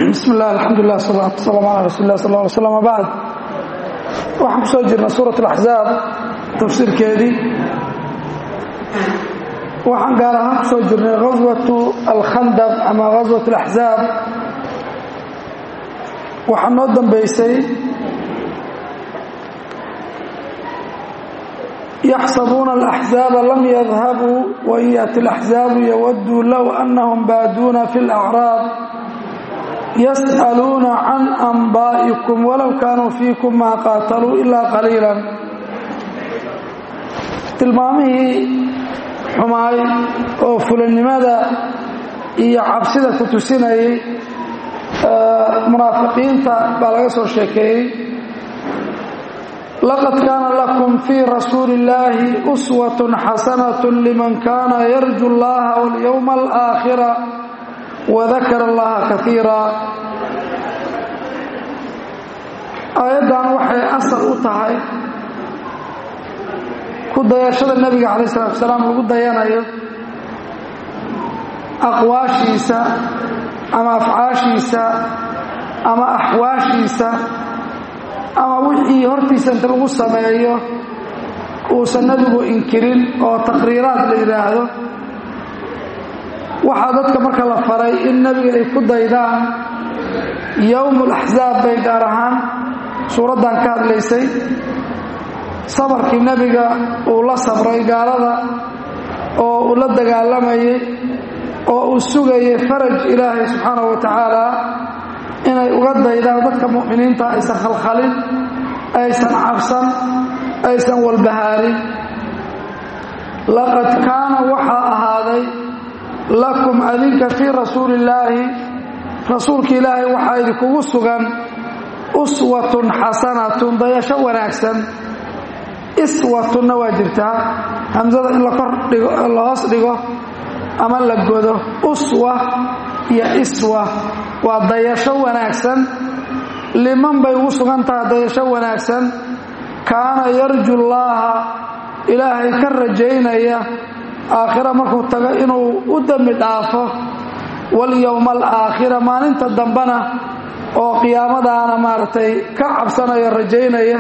bismi illah alxamdulilah salatu wasalam ala rasuuli lah sal ly slam bacd waxaan ku soo jirnay suurat alaxzaab tafsiirkeedii waxaan gaar ahaan ku soo jirnay ghaswatu alkhandaq ama ghaswat alaxzaab waxaa noo dambeysay yaxsabuuna alaxzaaba lam yadhabuu wain yaati alaxzaabu yawaduu low anahum baaduuna fi alacraab yas'aluuna can anbaa'ikum walow kaanuu fiikum maa qaataluu ilaa qaliilan tilmaamihii xumaay oo fulannimada iyo cabsida ku tusinayay munaafiqiinta baa laga soo sheekeeyey laqad kaana lakum fii rasuuli illaahi uswatun xasanatun liman kaana yarju allaha walyowma alaakhira wadakara allaha kaiira aayaddan waxay asal u tahay ku dayashada nebiga calayi salatu salaam lagu dayanayo aqwaashiisa ama afcaashiisa ama axwaashiisa ama wixii hortiisa inta lagu sameeyo uusan nebigu inkirin oo taqriiraad la yidhaahdo waxaa dadka marka la faray in nebiga ay ku daydaan yowmul axzaab bay gaar ahaan suuraddan ka hadlaysay sabarkii nebiga uu la sabray gaalada oo uu la dagaalamayay oo uu sugayay faraj ilaahay subxaanahu wa tacaala inay uga daydaan dadka mu'miniinta aysan khalkhalin aysan cabsan aysan walbahaarin laqad kaana waxaa ahaaday lakum adinka fii rasuulillaahi rasuulka ilaahay waxaa idinkugu sugan uswatun xasanatun dayasho wanaagsan iswatunna waa jirtaa hamsada in la kor dhigo la hoos dhigo ama la godo uswa iyo iswa waa dayasho wanaagsan liman bay ugu sugan tahay dayasho wanaagsan kaana yarju llaaha ilaahay ka rajaynaya aakhira markuu tago inuu u dembi dhaafo walyowma alaakhira maalinta dambena oo qiyaamadaana maaragtay ka cabsanaya rajaynaya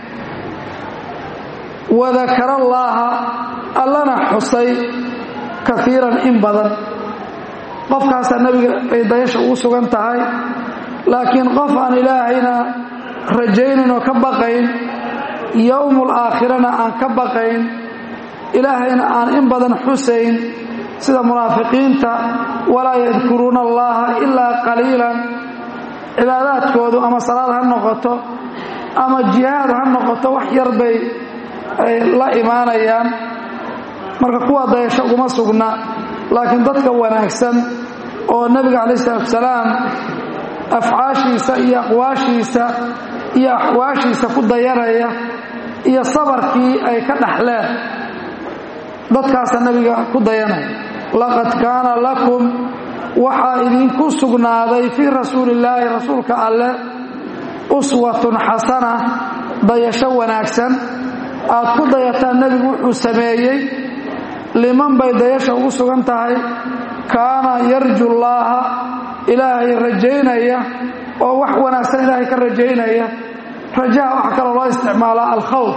wadakara allaaha allana xusay kaiiran in badan qofkaasaa nebiga ay dayasha ugu sugan tahay laakiin qof aan ilaahayna rajaynayn oo ka baqayn yowmul aakhirana aan ka baqayn ilaahayna aan in badan xusayn sida munaafiqiinta walaa yadkuruuna allaha ilaa qaliilan cibaadaadkoodu ama salaad ha noqoto ama jihaad ha noqoto wax yar bay ay la imaanayaan marka kuwa dayasho uguma sugna laakiin dadka wanaagsan oo nebiga calayi salatu salaam afcaashiisa iyo aqwaashiisa iyo axwaashiisa ku dayanaya iyo sabarkii ay ka dhaxleen dadkaasa nebiga ku dayanaya laqad kaana lakum waxaa idinku sugnaaday fii rasuulillaahi rasuulka alleh uswatun xasana dayasho wanaagsan aad ku dayataan nebigu wuxuu sameeyey liman bay dayasha ugu sugan tahay kaana yarju llaaha ilaahay rajaynaya oo wax wanaagsan ilaahay ka rajaynaya rajaha waxaa kaloo loo isticmaalaa alkhawf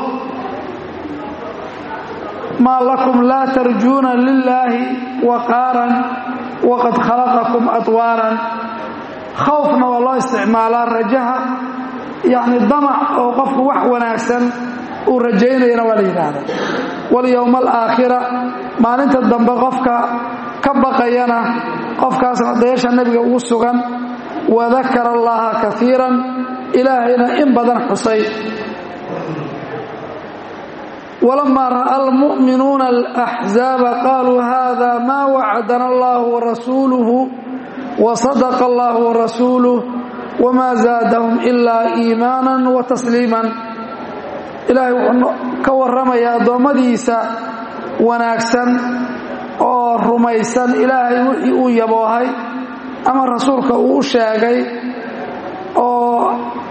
maa lakum laa tarjuuna lilaahi waqaaran waqad khalaqakum adwaaran khawfna waa loo isticmaalaa rajaha yacni damac oo qofku wax wanaagsan uu rajaynayana waa la yidhaahda walyowma alaakhira maalinta dambe qofka ka baqayana qofkaasna dayasha nebiga ugu sugan wadakara allaha kaiiran ilaahayna in badan xusay walamaa ra'a almu'minuuna alaxzaaba qaaluu hada maa wacadana allahu warasuuluhu wasadaqa allahu warasuuluh wma zaadahum ilaa iimaanan wa tasliiman ilaahay wuxuu ka warramayaa addoommadiisa wanaagsan oo rumaysan ilaahay wixii uu yaboohay ama rasuulka uu u sheegay oo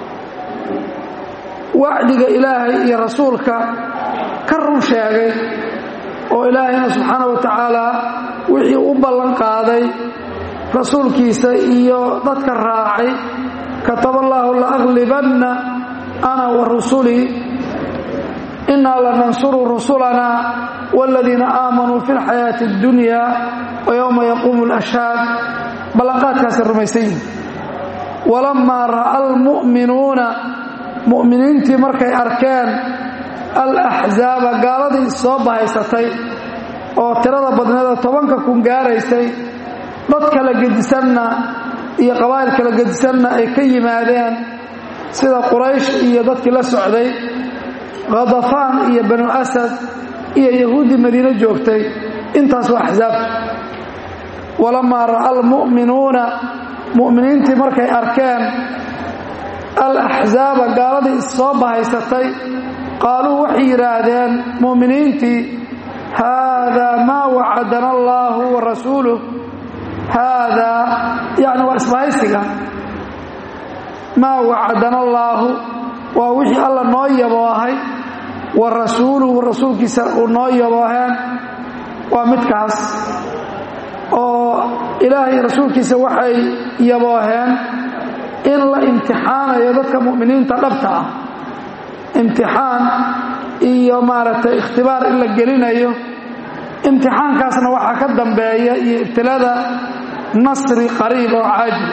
wacdiga ilaahay iyo rasuulka ka run sheegay oo ilaahayna subxaana wa tacaala wixii u ballan qaaday rasuulkiisa iyo dadka raacay kataba allaahu laaglibanna ana wa rusulii innaa lanansuru rusulanaa waaladiina aamanuu fi lxayaati addunya wa yowma yaquumu alashhaad ballanqaadkaasay rumaysan yihin walammaa ra'a almu'minuuna mu'miniintii markay arkeen alaxzaaba gaaladii soo bahaysatay oo tirada badneeda tobanka kun gaaraysay dad kala gedisanna iyo qabaa'il kala gedisanna ay ka yimaadeen sida quraysh iyo dadkii la socday khadafaan iyo banu asad iyo yahuuddii madiine joogtay intaas waa axsaabta walamaa ra'a almu'minuuna mu'miniintii markay arkeen alaxzaaba gaaladii issoo bahaysatay qaaluu waxay yidhaahdeen mu'miniintii haadaa maa wacadana allaahu wa rasuuluh haadaa yacni waa isbahaysiga maa wacadana allaahu waa wixii alla noo yaboohay wa rasuuluhu rasuulkiisa uu noo yabooheen waa midkaas oo ilaahay rasuulkiisa waxay yabooheen in la imtixaanayo dadka mu'miniinta dhabta ah imtixaan iyo maaragtay ikhtibaar in la gelinayo imtixaankaasna waxaa ka dambeeya iyo ibtilada nasri qariib oo caajil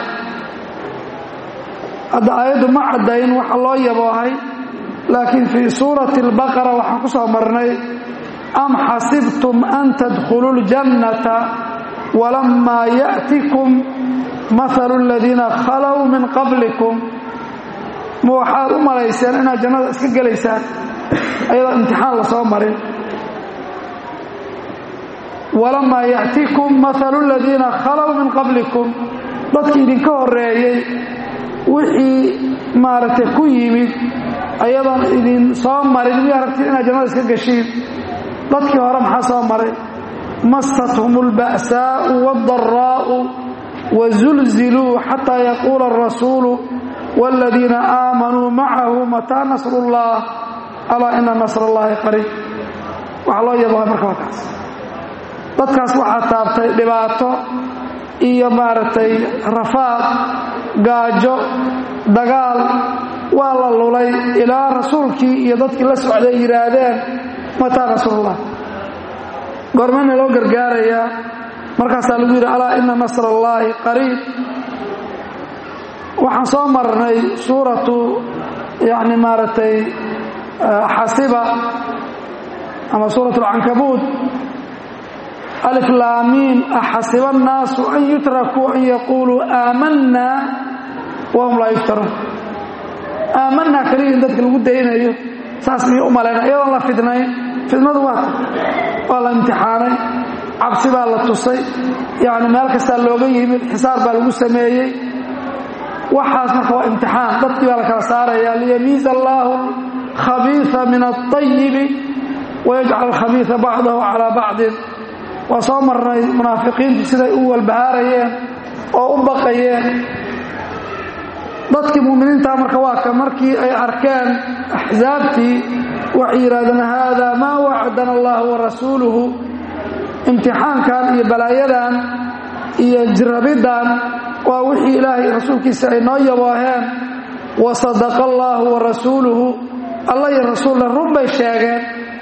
hadda aayaddu ma caddayn waxa loo yaboohay laakiin fii suurati albaqara waxaan ku soo marnay am xasibtum an tadkhuluu ljannata walammaa ya'tikum maalu aladiina khalow min qablikum ma waxaad u malayseen inaad jannada iska gelaysaan ayadoo imtixaan la soo marin walamaa ya'tikum maalu aladiina khalow min qablikum dadkii idinka horreeyey wixii maaragtay ku yimid ayadoon idin soo marin miya aragtid inaad jannada iska gashiin dadkii hore maxaa soo maray mastathum اlba'saa'u waاldaraa'u wazulziluu xataa yaquula arasuulu wاladiina aamanuu macahu mataa nasru اllah alaa ina nasr اllahi qariib waxaa loo yabaha marka waa kaas dadkaas waxaa taabtay dhibaato iyo maaragtay rafaad gaajo dagaal waa la lulay ilaa rasuulkii iyo dadkii la socday yidhaahdeen mataa nasrullah goormana loo gargaarayaa markaasaa lagu yidhi alaa ina nasr allaahi qariib waxaan soo marnay suuratu yani maaragtay xasiba ama suurat alcankabuud alif laamiin axasiba annaasu an yutrakuu an yaquuluu aamanaa wahum laa yuftaruun aamanaa keliya in dadka lagu daynayo saas miyuu u malayna iyadoon la fidnayn fidnadu waa waa la imtixaanay cabsi baa la tusay yacni meel kastaa looga yimid xisaar baa lagu sameeyey waxaas marka waa imtixaan dadkii baa la kala saaraya liyamiiza allaahu alkhabiisa min alطayibi wayajcal alkhabiisa bacdahu calaa bacdin waa soo marnay munaafiqiintu siday u walbahaarayeen oo u baqayeen dadkii mu'miniintaa marka waa ka markii ay arkeen axsaabtii waxay yidhahdeen haadaa maa wacadana allahu wa rasuuluhu imtixaankan iyo balaayadan iyo jirabiddan waa wixii ilaahay rasuulkiisa ay noo yabooheen wa sadaqa allaahu wa rasuuluhu alla iyo rasuulna run bay sheegeen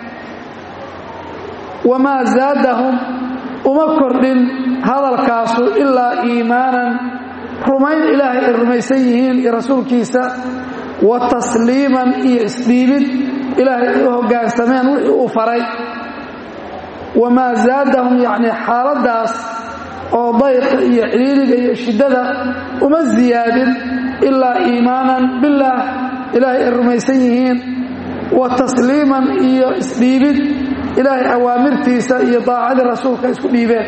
wamaa zaadahum uma kordhin hadalkaasu ilaa iimaanan rumayn ilaahay ay rumaysan yihiin iyo rasuulkiisa wa tasliiman iyo isdhiibid ilaahay ay u hoggaansameen wixii uu faray wamaa zaadahum yacnii xaaladdaas oo dayqa iyo ciliiliga iyo shiddada uma ziyaadin ilaa iimaanan billaah ilaahay ay rumaysan yihiin wa tasliiman iyo isdhiibid ilaahay awaamirtiisa iyo daacadii rasuulka isku dhiibeen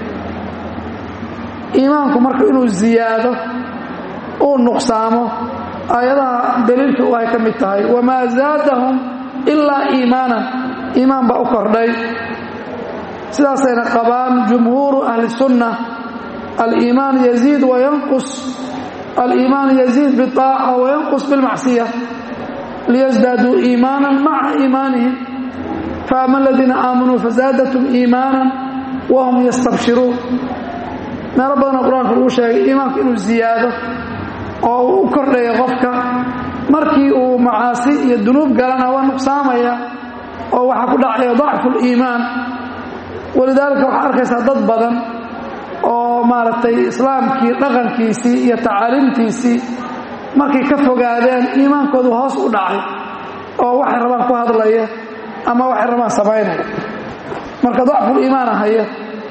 iimaanku marka inuu ziyaado uu nuqsaamo aayadaha daliilka u ay ka mid tahay wamaa zaadahum ilaa iimaanan iimaan baa u kordhay sidaasayna qabaan jumhuuru ahli sunna aliimaan yaziid wayanqus aliimaan yaziid biaaca wayanqus bilmacsiya liyasdaaduu iimaanan maca iimaanihim faama aladiina aamanuu fazaadatum iimaanan wahum yastabshiruun meelo badanoo qur-aanka lagu sheegay iimaanku inuu ziyaado oo uu u kordhaya qofka markii uu macaasi iyo dunuub galana waa nuqsaamaya oo waxaa ku dhacaya dacfu liimaan walidaalika waxaa arkaysaa dad badan oo maaragtay islaamkii dhaqankiisii iyo tacaaliimtiisii markay ka fogaadeen iimaankoodu hoos u dhacay oo waxay rabaan ku hadlaya ama waxay rabaan samaynaya marka dacfuliimaana haya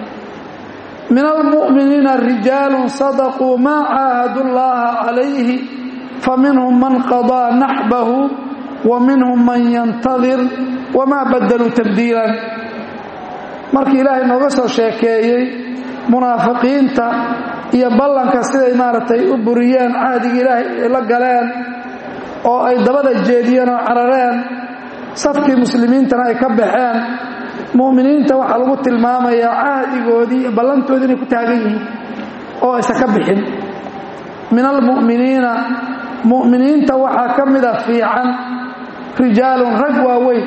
min almu'miniina rijaalun sadaquu maa caahadu llaha calayhi faminhum man qadaa naxbahu wa minhum man yantadir wamaa badaluu tabdiilan markii ilaahay nooga soo sheekeeyey munaafiqiinta iyo ballanka siday maaragtay u buriyeen cahdigii ilaahay ay la galeen oo ay dabada jeediyeen oo carareen safkii muslimiintana ay ka baxeen mu'miniinta waxaa lagu tilmaamayaa cahdigoodii iyo ballantoodii inay ku taagan yihiin oo aysan ka bixin min almu'miniina mu'miniinta waxaa ka mida fiican rijaalun rag waaweyn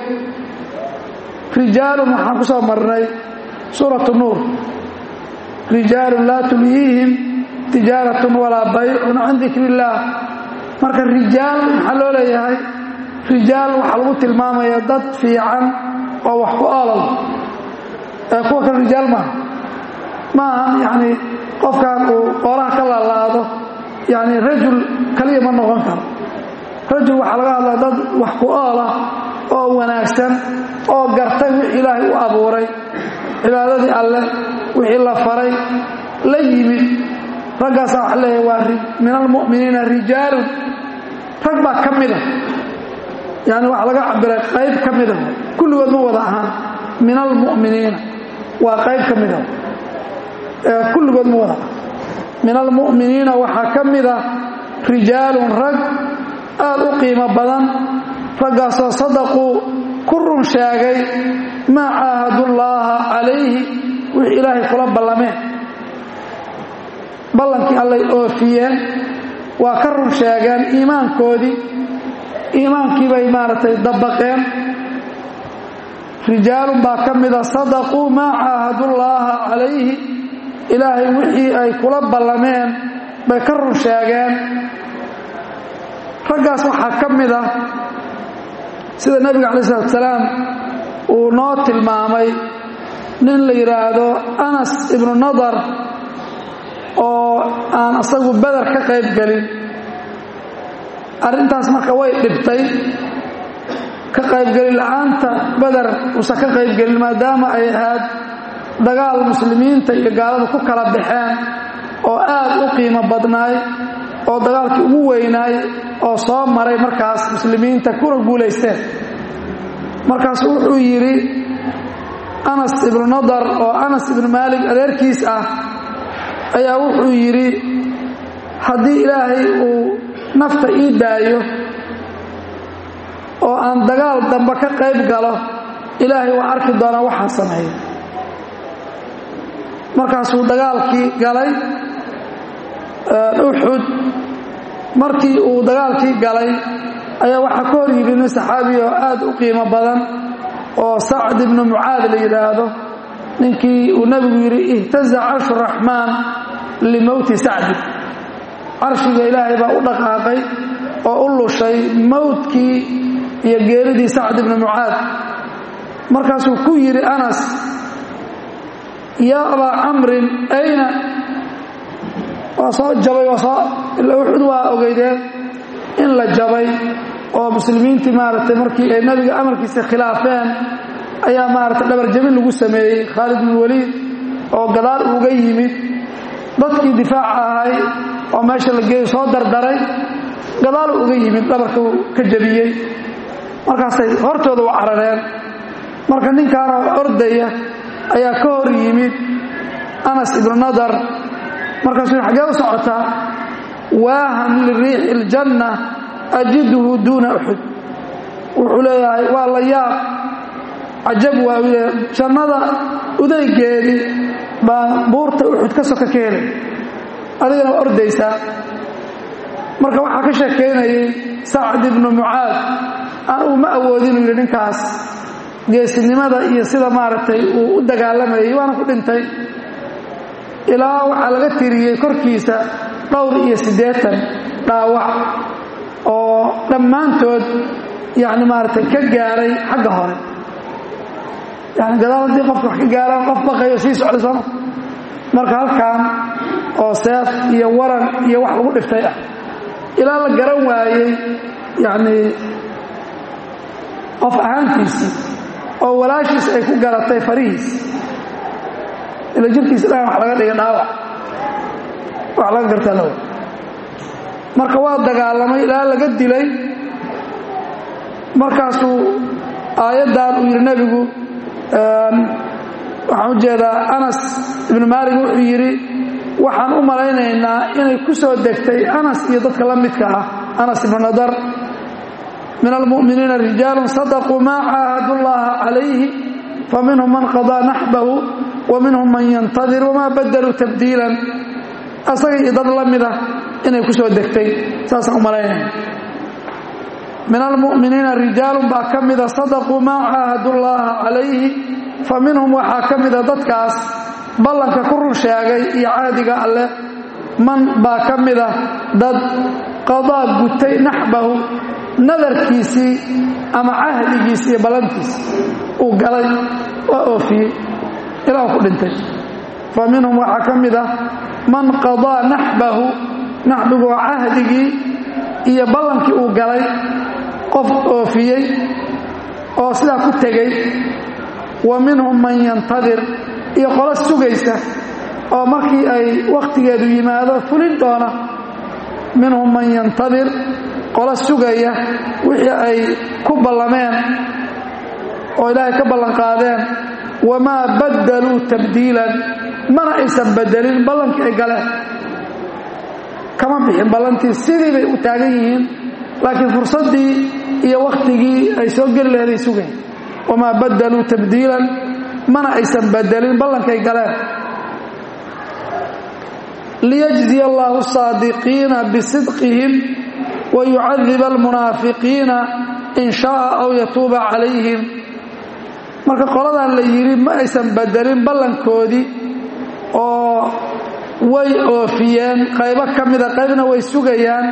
rijaalun waxaan ku soo marnay suuratu nuur rijaalun laa tulyiihim tijaaratun walaa baycun can dikri illaah marka rijaal maxaa loo leeyahay rijaal waxaa lagu tilmaamaya dad fiican oo wax ku olol ee kuwa kale rijaal maaha ma ahan yacni qofkan uu qoolaha ka laalaado yacni rajul kaliya ma noqon karo rajul waxaa laga hadlaa dad wax ku oola oo wanaagsan oo gartay wixii ilaahay u abuuray cibaadadii alleh wixii la faray la yimid raggaasaa waxa leeyahay waa min almu'miniina rijaalun rag baa ka mida yani waxaa laga cabiray qayb ka mida kulligood ma wada ahaan min almu'miniina waa qayb ka mida kulligood ma wada min almu'miniina waxaa ka mida rijaalun rag aad u qiimo badan raggaasoo sadaquu ku run sheegay maa caahadullaaha calayhi wixii ilaahay kula ballameen ballankii allay oofiyeen waa ka run sheegeen iimaankoodii iimaankii bay maaragtay dabaqeen rijaalun baa ka mida sadaquu maa caahadullaaha calayhi ilaahay wixii ay kula ballameen bay ka run sheegeen raggaas waxaa ka mid ah sida nebiga calayi salatu salaam uu noo tilmaamay nin la yidhaahdo anas ibnu nadar oo aan asagu beder ka qayb gelin arrintaas marka way dhibtay ka qaybgelin la'aanta beder uusan ka qaybgelin maadaama ay ahayd dagaal muslimiinta iyo gaalada ku kala baxeen oo aad u qiimo badnaay oo dagaalkii ugu weynaay oo soo maray markaas muslimiinta kuna guulaysteen markaasu wuxuu yidhi anas ibnu nadar oo anas ibnu maalik adeerkiis ah ayaa wuxuu yidhi haddii ilaahay uu nafta ii daayo oo aan dagaal dambe ka qayb galo ilaahay waa arki doonaa waxaan sameeyo markaasuu dagaalkii galay uxud markii uu dagaalkii galay ayaa waxaa ka hor yidhi nin saxaabi oo aad u qiimo badan oo sacd ibnu mucaad la yidhaahdo ninkii uu nebigu yidhi ihtaza carshu raxmaan limowti sacdi carshiga ilaahay baa u dhaqaaqay oo u lushay mowdkii iyo geeridii sacd ibnu mucaad markaasuu ku yidhi anas yaa abaa camrin ayna waa soo jabay waa soo ila uxud waa ogeydeen in la jabay oo muslimiintii maaragtay markii ay nebiga amarkiisa khilaafeen ayaa maaragtay dhabarjabin lagu sameeyey khaalid bin waliid oo gadaal uga yimid dadkii difaaca ahay oo meesha la geeyo soo dardaray gadaal uga yimid dhabarka ka jabiyey markaasay hortooda u carareen marka ninkaanoo ordaya ayaa ka hor yimid anas ibnu nadar markaasuu xaggee u socotaa waahan liriixi iljanna ajiduhu duuna uxud wuxuu leeyahay waa la yaab cajab waa u leeyahay jannada udaygeedii baan buurta uxud ka soka ka helay adigana waa ordaysaa marka waxaa ka sheekaynayay sacd ibnu mucaad anugu ma awoodinu yidhi ninkaas geesinimada iyo sida maaragtay uu u dagaalamayay waana ku dhintay ilaa waxaa laga tiriyey korkiisa dhowr iyo siddeetan dhaawac oo dhammaantood yacni maaragtay ka gaaray xagga hore yani gadaal haddii qofka wax ka gaaraan qof baqayo sii socday sooma marka halkan oo seef iyo waran iyo wax lagu dhiftay ah ilaa la garan waayey yacni qof ahaantiisii oo walaashiis ay ku garatay farihiis ila jirkiisa dhan wax laga dhiga dhaawac wax laga gartaa lawa marka waa dagaalamay ilaa laga dilay markaasuu aayaddan uu yidhi nebigu waxaan u jeedaa anas ibnu maalig wuxuu yidhi waxaan u malaynaynaa inay ku soo degtay anas iyo dadka la midka ah anas ibnu nadar min almu'miniina rijaalun sadaquu maa caahadu llaha calayhi faminhum man qadaa naxbahu wa minhum man yantadir wamaa badaluu tabdiilan asaga iyo dad la mida inay ku soo degtay saasaan u malaynayna min almu'miniina rijaalun baa ka mida sadaquu maa caahadu llaha calayhi fa minhum waxaa ka mida dadkaas ballanka ku run sheegay iyo caadiga alleh man baa ka mida dad qadaa gutay naxbahu nadarkiisii ama cahdigiisi iyo ballantiisi uu galay waa oofiyey ilaa ku dhintay fa minhum waxaa ka mid ah man qadaa naxbahu naxbigu waa cahdigii iyo ballankii uu galay qof oofiyey oo sidaa ku tegey wa minhum man yantadir iyo qolo sugaysa oo markii ay wakhtigeedu yimaado fulin doona minhum man yantadir qolo sugaya wixii ay ku ballameen oo ilaahay ka ballanqaadeen wamaa baddaluu tabdiilan mana aysan bedelin ballankii ay galeen kama bixin ballantii sidii bay u taagan yihiin laakiin fursaddii iyo wakhtigii ay soo geli laheeday sugayn wamaa baddaluu tabdiilan mana aysan bedelin ballankay galeen liyajziya allaahu saadiqiina bisidqihim wayucadiba almunaafiqiina in shaaa aw yatuuba calayhim marka qoladan la yidhi ma aysan bedelin ballankoodii oo way oofiyeen qaybo ka mida qaybna way sugayaan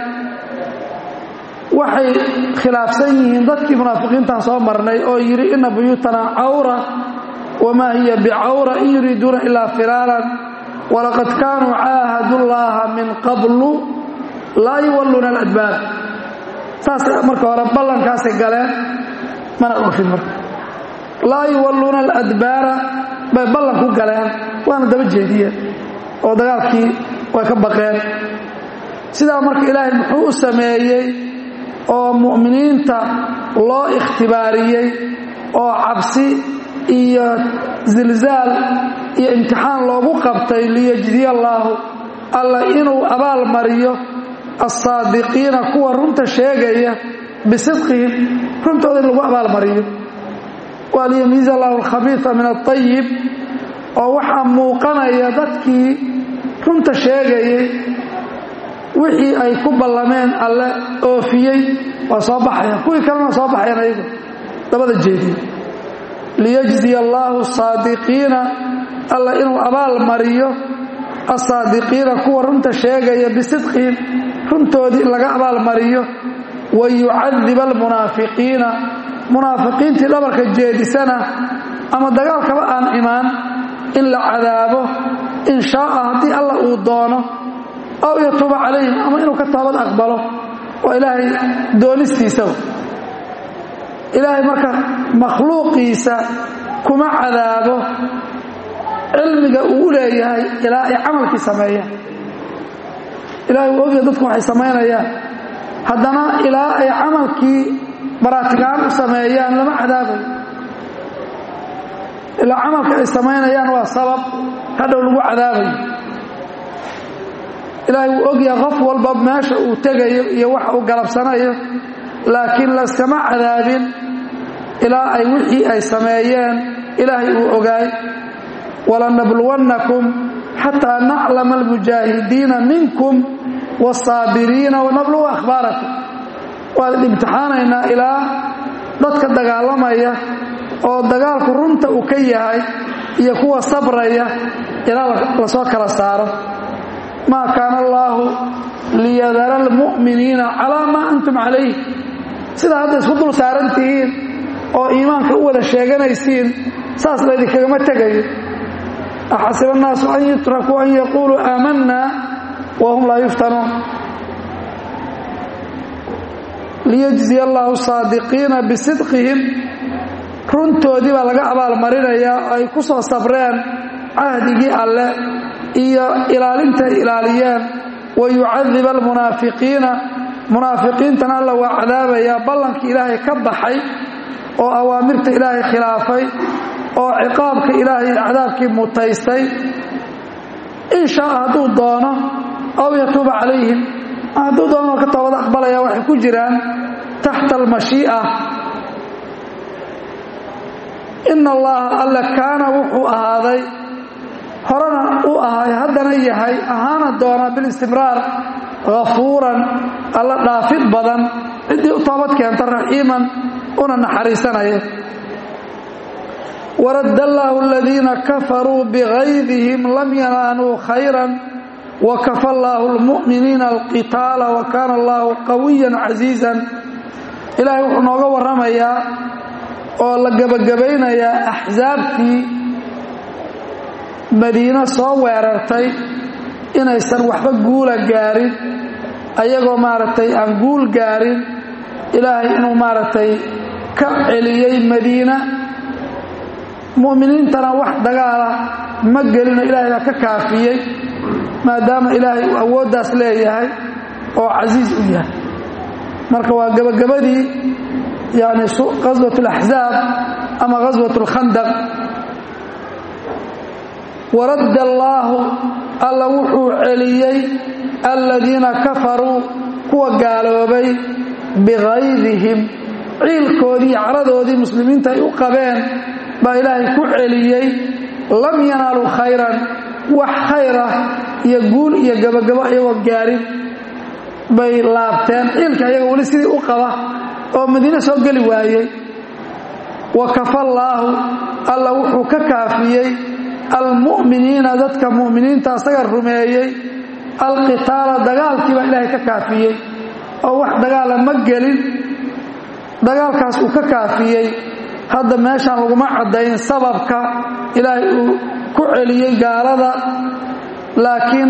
waxay khilaafsan yihiin dadkii munaafiqiintaan soo marnay oo yidhi ina buyuutanaa cawra wamaa hiya bicawra in yuriiduuna ilaa firaaran walaqad kaanuu caahadu llaaha min qablu laa yuwalluuna aladbaar saasay marka hore ballankaasay galeen mana oofin marka laa yuwalluuna aladbaara bay ballan ku galeen waana daba jeediyeen oo dagaalkii way ka baqeen sidaa marka ilaahay muxuu u sameeyey oo mu'miniinta loo ikhtibaariyey oo cabsi iyo zilzaal iyo imtixaan loogu qabtay liyajdiya allaahu alla inuu abaal mariyo alsaadiqiina kuwa runta sheegaya bisidqihim runtooda in lagu abaalmariyo waa liyamiiza allahu alkhabiisa min aayib oo waxaa muuqanaya dadkii runta sheegayay wixii ay ku ballameen alle oofiyey waa soo baxaya kuwii kalena soo baxayan ayagu dabada jeediye liyajziya allaahu saadiqiina alla inuu abaal mariyo asaadiqiina kuwa runta sheegaya bisidqihim runtoodii in laga abaal mariyo wa yucadiba almunaafiqiina munaafiqiintii dhabarka jeedisana ama dagaalkaba aan imaan in la cadaabo in shaaa haddii alla uu doono aw yatuuba calayhim ama inuu ka toobad aqbalo waa ilaahay doonistiisaba ilaahay marka makhluuqiisa kuma cadaabo cilmiga uu u leeyahay ilaa ay camalkii sameeyaan ilahay uu ogya dadku waxay samaynayaan haddana ilaa ay camalkii baraatigaan u sameeyaan lama cadaabayo ilaa camalka ay samaynayaan waa sabab hadhow lagu cadaabayo ilaahay wuu ogyahay qof walba meesha uu tegayo iyo waxa uu galabsanayo laakiin layskama cadaabin ilaa ay wixii ay sameeyeen ilaahay uu ogaay walanabluwannakum xataa naclama almujaahidiina minkum wاsaabiriina wanabluwa akhbaarakum waan imtixaanaynaa ilaa dadka dagaalamaya oo dagaalku runta uu ka yahay iyo kuwa sabraya ilaa lasoo kala saaro maa kaana allaahu liyadara almu'miniina calaa maa antum calayh sidaa hadda isku dul saaran tihiin oo iimaanka u wada sheeganaysiin saas laydinkagama tegayo axasiba annaasu an yutrakuu an yaquuluu aamanna wahum laa yuftanuun liyajziya allaahu saadiqiina bisidqihim runtoodii baa laga abaalmarinayaa oo ay ku soo sabreen cahdigii alle iyo ilaalinta ay ilaaliyeen wa yucadiba almunaafiqiina munaafiqiintana alla waa cadaabayaa ballankii ilaahay ka baxay oo awaamirta ilaahay khilaafay oo ciqaabka ilaahay cadaabkii mutaystay in shaaa hadduu doono aw yatuuba calayhim hadduu doono ka toobad aqbalaya waxay ku jiraan taxta almashii'a ina allaha alle kaana wuxuu ahaaday horena u ahay haddana yahay ahaana doona bilistimraar hafuuran alla dhaafid badan ciddii u toobad keenta raxiiman una naxariisanaya waradda allaahu aladiina kafaruu bigaydihim lam yanaaluu khayran wakafa allaahu almu'miniina alqitaala wa kaana allaahu qawiyan casiizan ilaahay wuxuu nooga warramayaa oo la gebagabaynayaa axsaabtii madiino soo weerartay inaysan waxba guula gaarin ayagoo maaragtay aan guul gaarin ilaahay inuu maaragtay ka celiyey madiina mu'miniintana wax dagaala ma gelino ilaahay baa ka kaafiyey maadaama ilaahay uu awooddaas leeyahay oo casiis u yahay marka waa gebagabadii yani qaswat alaxzaab ama qaswat alkhandaq waradda allaahu alla wuxuu celiyey aladiina kafaruu kuwa gaaloobay bigaydihim ciilkoodii caradoodii muslimiinta ay u qabeen baa ilaahay ku celiyey lam yanaaluu khayran wax khayra iyo guul iyo gabagabo iyagoo gaarin bay laabteen ciilka iyaga weli sidii u qaba oo madiine soo geli waayey wa kafallaahu alla wuxuu ka kaafiyey almu'miniina dadka mu'miniinta asaga rumeeyey alqitaala dagaalkii baa ilaahay ka kaafiyey oo wax dagaala ma gelin dagaalkaas uu ka kaafiyey hadda meeshaan laguma caddayn sababka ilaahay uu ku celiyey gaalada laakiin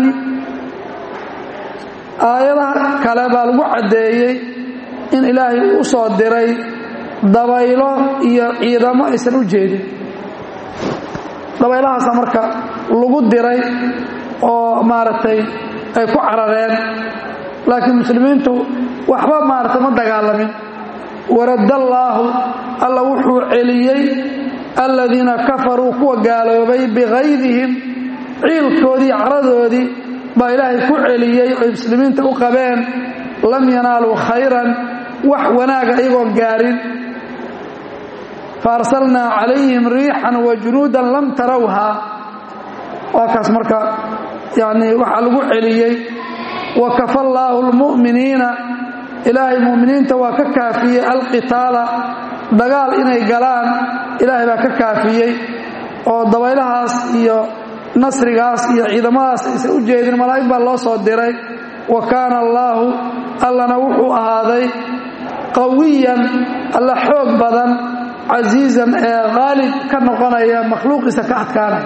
aayadaha kale baa lagu caddeeyey in ilaahay uu u soo diray dabaylo iyo ciidamo aysan u jeedin dabaylahaasa marka lagu diray oo maaragtay ay ku carareen laakiin muslimiintu waxba maaragtay ma dagaalamin waraddallaahu alla wuxuu celiyey aladiina kafaruu kuwa gaaloobay bigaydihim ciilkoodii caradoodii baa ilaahay ku celiyey oy muslimiinta u qabeen lam yanaaluu khayran wax wanaaga iyagoon gaarin faarsalnaa calayhim riixan wa junuudan lam tarawhaa waa kaas marka yani waxaa lagu celiyey wa kafa allaahu lmu'miniina ilaahay mu'miniinta waa ka kaafiyey alqitaala dagaal inay galaan ilaahay baa ka kaafiyey oo dabaylahaas iyo nasrigaas iyo ciidamadaas aysan u jeedin malaa'ig baa loo soo diray wa kaana allaahu allana wuxuu ahaaday qawiyan alla xoog badan casiizan ee qaalib ka noqonaya makhluuqiisa ka adkaanaya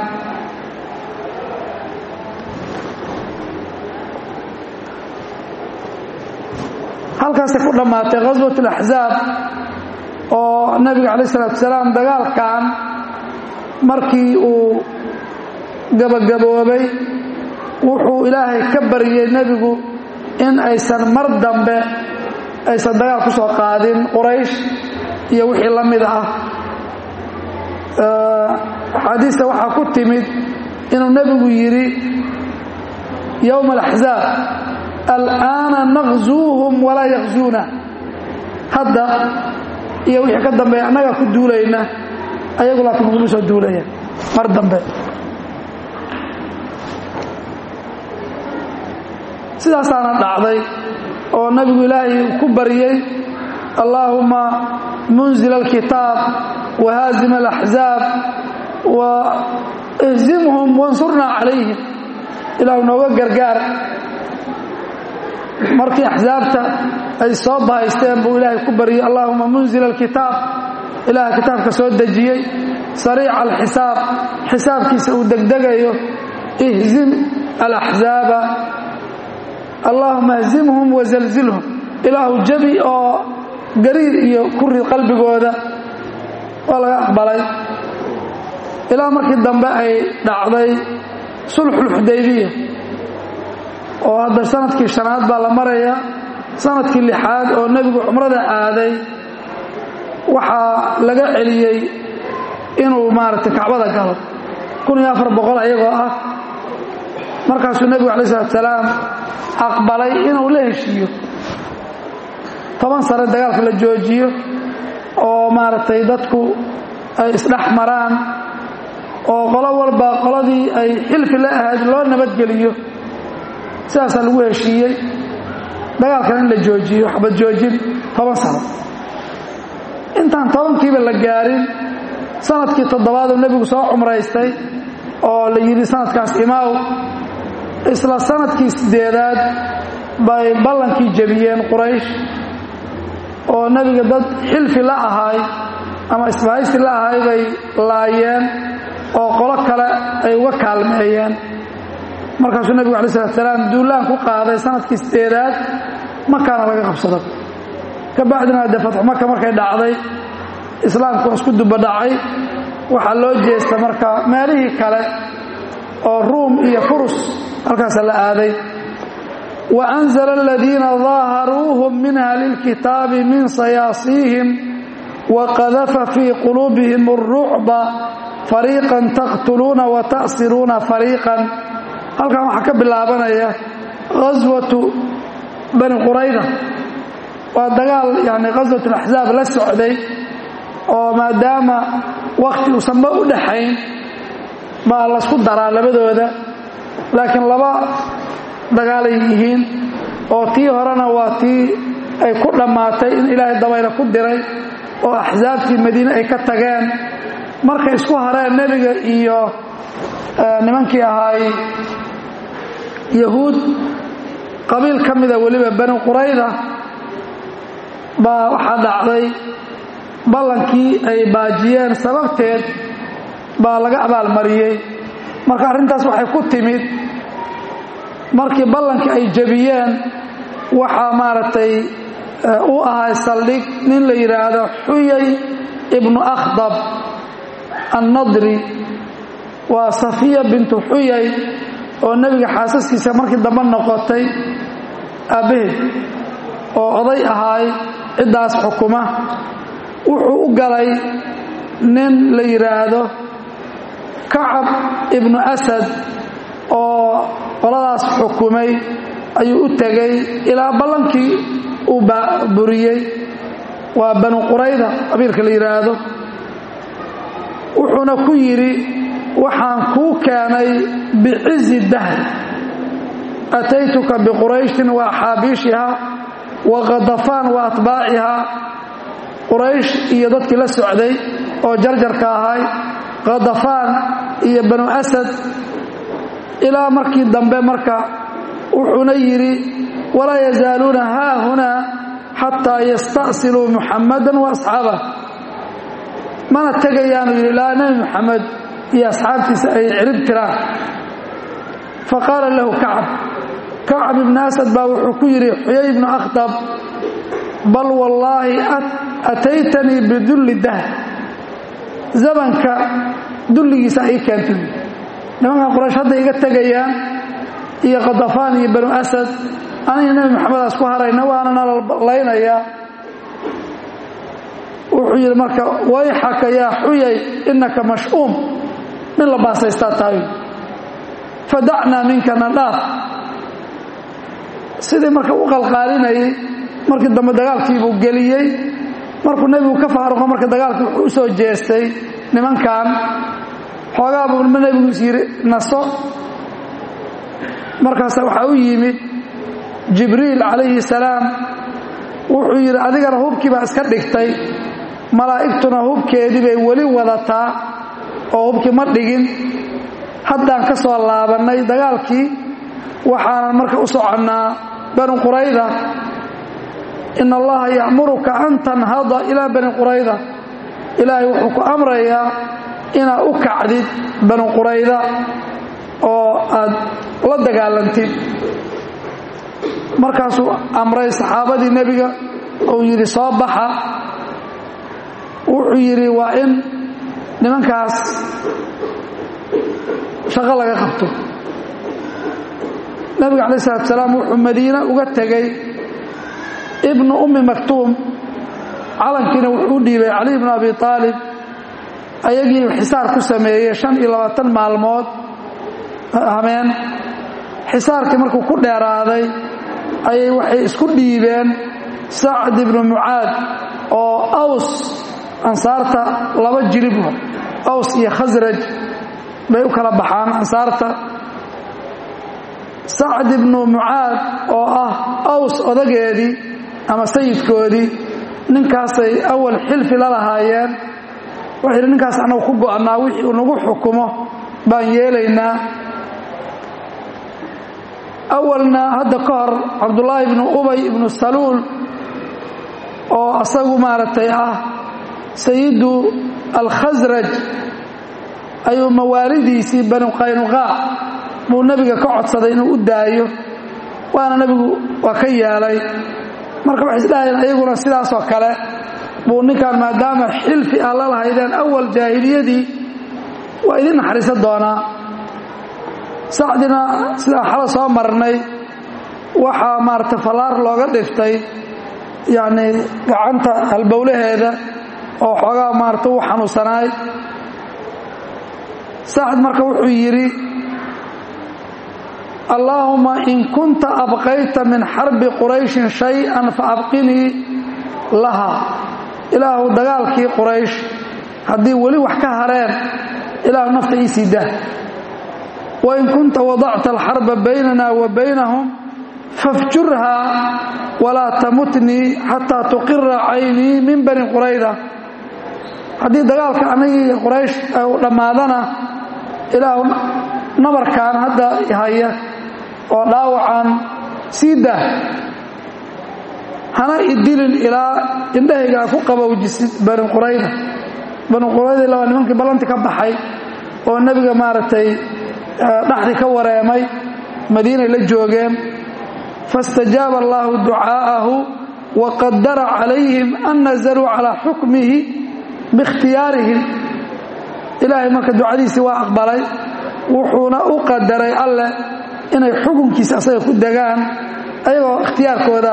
halkaasay ku dhammaatay ghaswat alaxzaab oo nabiga calayh isalaatu wasalaam dagaalkan markii uu gabagaboobay wuxuu ilaahay ka baryey nebigu in aysan mar dambe aysan dagaal ku soo qaadin quraysh iyo wixii la mid ah axaadiista waxaa ku timid inuu nebigu yidhi yowma alaxzaab al'aana naqzuuhum walaa yakzuuna hadda iyo wixii ka dambeeya annagaa ku duulayna ayagu laakiin naguma soo duulaya mar dambe sidaasaana dhacday oo nabigu ilaahay ku baryey allaahuma munzil alkitaab wahaazim alaxzaab wa ihzimhum wansurnaa calayhim ilaahu nooga gargaar markii axsaabta ay soo bahaysteen buu ilaahay ku baryey allahuma munzil alkitaab ilaah kitaabka soo dejiyey sariica alxisaab xisaabkiisa uu degdegayo ihzim alaxzaaba allaahuma ihzimhum wazalzilhum ilaahu jabi oo gariir iyo kurid qalbigooda waa laga aqbalay ilaa markii dambe ay dhacday sulxulxudaybiya oo hadda sanadkii shanaad baa la maraya sanadkii lixaad oo nebigu cumrada aaday waxaa laga celiyey inuu maaragtay kacbada galo kun iyo afar boqol ayagoo ah markaasuu nebigu alai salatu salaam aqbalay inuu la heshiiyo toban sane dagaalka la joojiyo oo maaragtay dadku ay isdhex maraan oo qolo walba qoladii ay xilfi la ahayd loo nabadgeliyo sidaasaa lagu heshiiyey dagaalkan in la joojiyo xabad joojin toban sano intaan tobankiiba la gaarin sanadkii toddobaaduu nebigu soo cumraystay oo la yidhi sanadkaas imaaw isla sanadkii siddeedaad bay ballankii jebiyeen quraysh oo nebiga dad xilfi la ahaay ama isbahaysi la ahaay bay laayeen oo qolo kale ay uga kaalmeeyeen markaasuu nebigu alai salatu salaam duulaan ku qaaday sanadkii sideedaad makaana laga qabsado ka bacdina dee fatxu maka markay dhacday islaamku isku dubadhacay waxaa loo jeesta marka meelihii kale oo ruum iyo furus halkaasa la aaday wa anzala aladiina daaharuuhum min ahli lkitaabi min sayaasiihim wa qadafa fii quluubihim اrucba fariiqan taqtuluuna wa ta'siruuna fariiqan halkan waxaa ka bilaabanaya ghaswatu bani qurayda waa dagaal yani ghaswat alaxzaab la socday oo maadaama wakhti uusanba u dhaxayn baa laysku daraa labadooda laakiin laba dagaalay yihiin oo tii horena waa tii ay ku dhammaatay in ilaahay dabayla ku diray oo axsaabtii madiine ay ka tageen markay isku hareen nebiga iyo nimankii ahaay yahuud qabiil ka mida weliba bani qurayda baa waxaa dhacday ballankii ay baajiyeen sababteed baa laga abaalmariyey marka arrintaas waxay ku timid markii ballankii ay jebiyeen waxaa maaragtay u ahay saldhig nin la yidhaahdo xuyay ibnu akhdab annadri waa safiya bintu xuyay oo nebiga xaasaskiisa markii dambe noqotay aabbaheed oo oday ahaay ciddaas xukuma wuxuu u galay nin la yidhaahdo kacab ibnu asad oo qoladaas xukumay ayuu u tegay ilaa ballankii uu buriyey waa banu qurayda qabiilka la yidhaahdo wuxuuna ku yidhi waxaan kuu keenay bicizi dahri ataytuka biqurayshin wa axaabiishiha wa khadafaan wa atbaacihaa quraysh iyo dadkii la socday oo jarjarka ahay khadafaan iyo banu asad ilaa markii dambe marka wuxuuna yidhi walaa yazaaluuna haahunaa xataa yasta'siluu muxammadan wa asxaabah mana tegayaanu yidhi ilaa nebi muxamed iyo asxaabtiisa ay cirib tiraan fa qaala lahu kacab kacab ibnu asad baa wuxuu ku yidhi xuyay ibnu akhdab bal wallaahi ataytanii bidulli dahr zamanka dulligiisa ii keentay nimankan quraysh hadda iga tegayaan iyo khadafaan iyo banu asad aniga nebi maxameda isku harayna waana nalallaynayaa wuxuu yidhi marka wayxaka yaa xuyay innaka mash'uum nin la baasaystaa tahay fadacnaa minka na dhaaf sidii marka u qalqaalinayay markii dambe dagaalkiibuu geliyey markuu nebigu ka faaruqo marka dagaalkii wuxuu u soo jeestay nimankan xoogaa buu nebigu is yidhi naso markaasa waxaa u yimid jibriil calayhi salaam wuxuu yidhi adigana hubkii baa iska dhigtay malaa'igtuna hubkeedii bay weli wadataa oo hubkii ma dhigin haddaan ka soo laabannay dagaalkii waxaanan marka u soconnaa bani qurayda in allaha ya'muruka an tanhada ilaa bani qurayda ilaahay wuxuu ku amrayaa inaad u kacdid bani qurayda oo aad la dagaalantid markaasuu amray saxaabadii nebiga uu yidhi soo baxa wuxuu yidhi waa in nimankaas shaqo laga qabto nebiga calayi salatu salaam wuxuu madiine uga tegey ibnu ummi maktuum calankiina wuxuu u dhiibay cali bnu abi aalib ayagii xisaar ku sameeyey shan iyo labaatan maalmood hameen xisaarkii markuu ku dheeraaday ayay waxay isku dhiibeen sacd ibnu mucaad oo aws ansaarta laba jilib aws iyo khasraj bay u kala baxaan ansaarta sacd ibnu mucaad oo ah aws odageedii ama sayidkoodii ninkaasay awal xilfi la lahaayeen wuxuu yidhi ninkaas annagu ku go'annaa wixii uu nagu xukumo baan yeelaynaa awalna hadda ka hor cabdullaahi ibnu ubay ibnu saluul oo asagu maaragtay ah sayidu alkhasraj ayuu mawaalidiisii banu qaynuqaac buu nebiga ka codsaday inuu u daayo waana nebigu waa ka yeelay marka waxay isdhahayeen ayaguna sidaasoo kale buu ninkan maadaama xilfi ah la lahaydeen awal jaahiliyadii waa idin naxariisan doonaa sacdina sidaan xala soo marnay waxaa maarata fallaar looga dhiftay yacnii gacanta halbowlaheeda oo xoogaa maarata u xanuunsanaay sacd marka wuxuu yidhi allaahuma in kunta abqayta min xarbi qurayshin shay-an fa abqinii laha ilaahu dagaalkii quraysh haddii weli wax ka hareen ilaahu nafta ii sii dah wain kunta wadacta alxarba baynana wa baynahum fafjurhaa walaa tamutnii xataa tuqira caynii min bani qurayda haddii dagaalka anagii quraysh u dhammaadana ilaahu nabarkaan hadda haya oo dhaawacan sii dah hana idilin ilaa indhahayga aad ku qabowjisid bani qurayda bani qurayda ilaa waa nimankii ballanti ka baxay oo nebiga maaragtay dhaxdii ka wareemay madiinay la joogeen faاstajaaba allahu ducaa'ahu waqadara calayhim an nazaluu calaa xukmihi biikhtiyaarihim ilaahay marka ducadiisii waa aqbalay wuxuuna u qadaray alleh inay xukunkiisa asaga ku degaan ayagoo ikhtiyaarkooda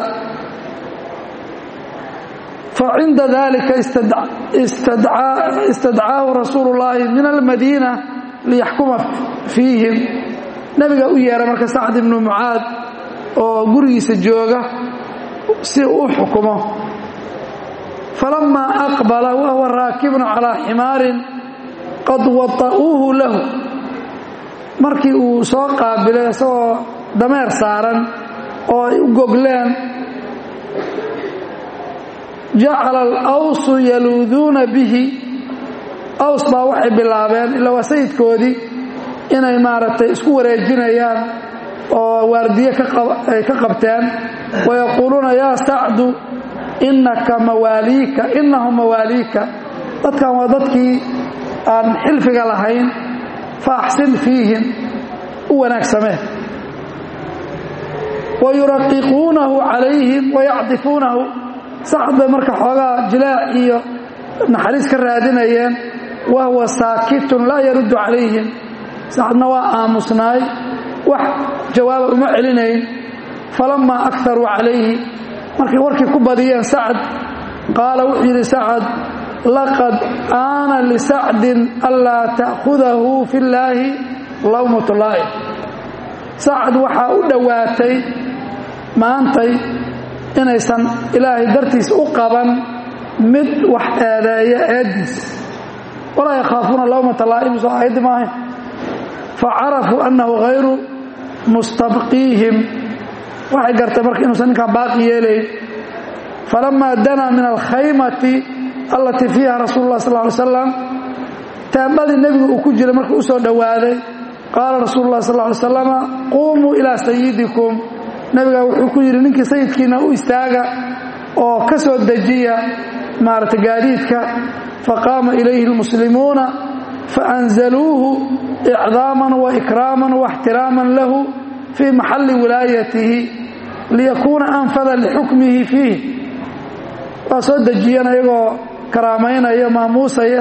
facinda dalika istadcaahu rasuulu llaahi min almadiina liyaxkuma fiihim nebiga u yeeray marka sacd ibnu mucaad oo gurigiisa jooga si uu u xukumo falamaa aqbala wahuwa raakibun calaa ximaarin qad wata'uuhu lahu markii uu soo qaabilay isagoo dameer saaran oo ay u gogleen jacala alawsu yaluuduuna bihi aws baa waxay bilaabeen ilaa waa sayidkoodii inay maaragtay isku wareejinayaan oo waardiye ay ka qabteen wayaquuluuna yaa sacdu innaka mawaaliika innahum mawaaliika dadkan waa dadkii aan xilfiga lahayn fa axsin fiihim u wanaagsamee wayuraqiquunahu calayhim wayacdifuunahu sacad bay marka xoogaa jilaac iyo naxariis ka raadinayeen wahuwa saakitun laa yaruddu calayhim sacadna waa aamusnaay wax jawaaba uma celinayn falammaa akaruu calayhi markay warkii ku badiyeen sacad qaala wuxuu yidhi sacad laqad aana lisacdin anlaa ta'khudahu fi llaahi lawmatu laa'im sacad waxaa u dhowaatay maantay inaysan ilaahay dartiis u qaban mid wax eedeeya eeddiis walaa yakhaafuuna lawmata laa'im soo aayaddi maahayn facarafuu annahu hayru mustabqiihim waxay gartay marka inuusan ninkaan baaqi yeelayn falamaa danaa min alkhaymati allatii fiiha rasuulu lah sal ly slam taambadii nebiga uu ku jiray markuu u soo dhowaaday qaala rasuulu lah sal ly slama quumuu ilaa sayidikum nebigaa wuxuu ku yidhi ninkii sayidkiina u istaaga oo ka soo dejiya maarata gaadiidka faqaama ilayhi lmuslimuuna faanzaluuhu icdaaman waikraaman waاxtiraaman lahu fii maxalli wilaayatihi liyakuuna anfada lixukmihi fiih waa soo dejiyeen ayagoo karaamaynaya maamuusaya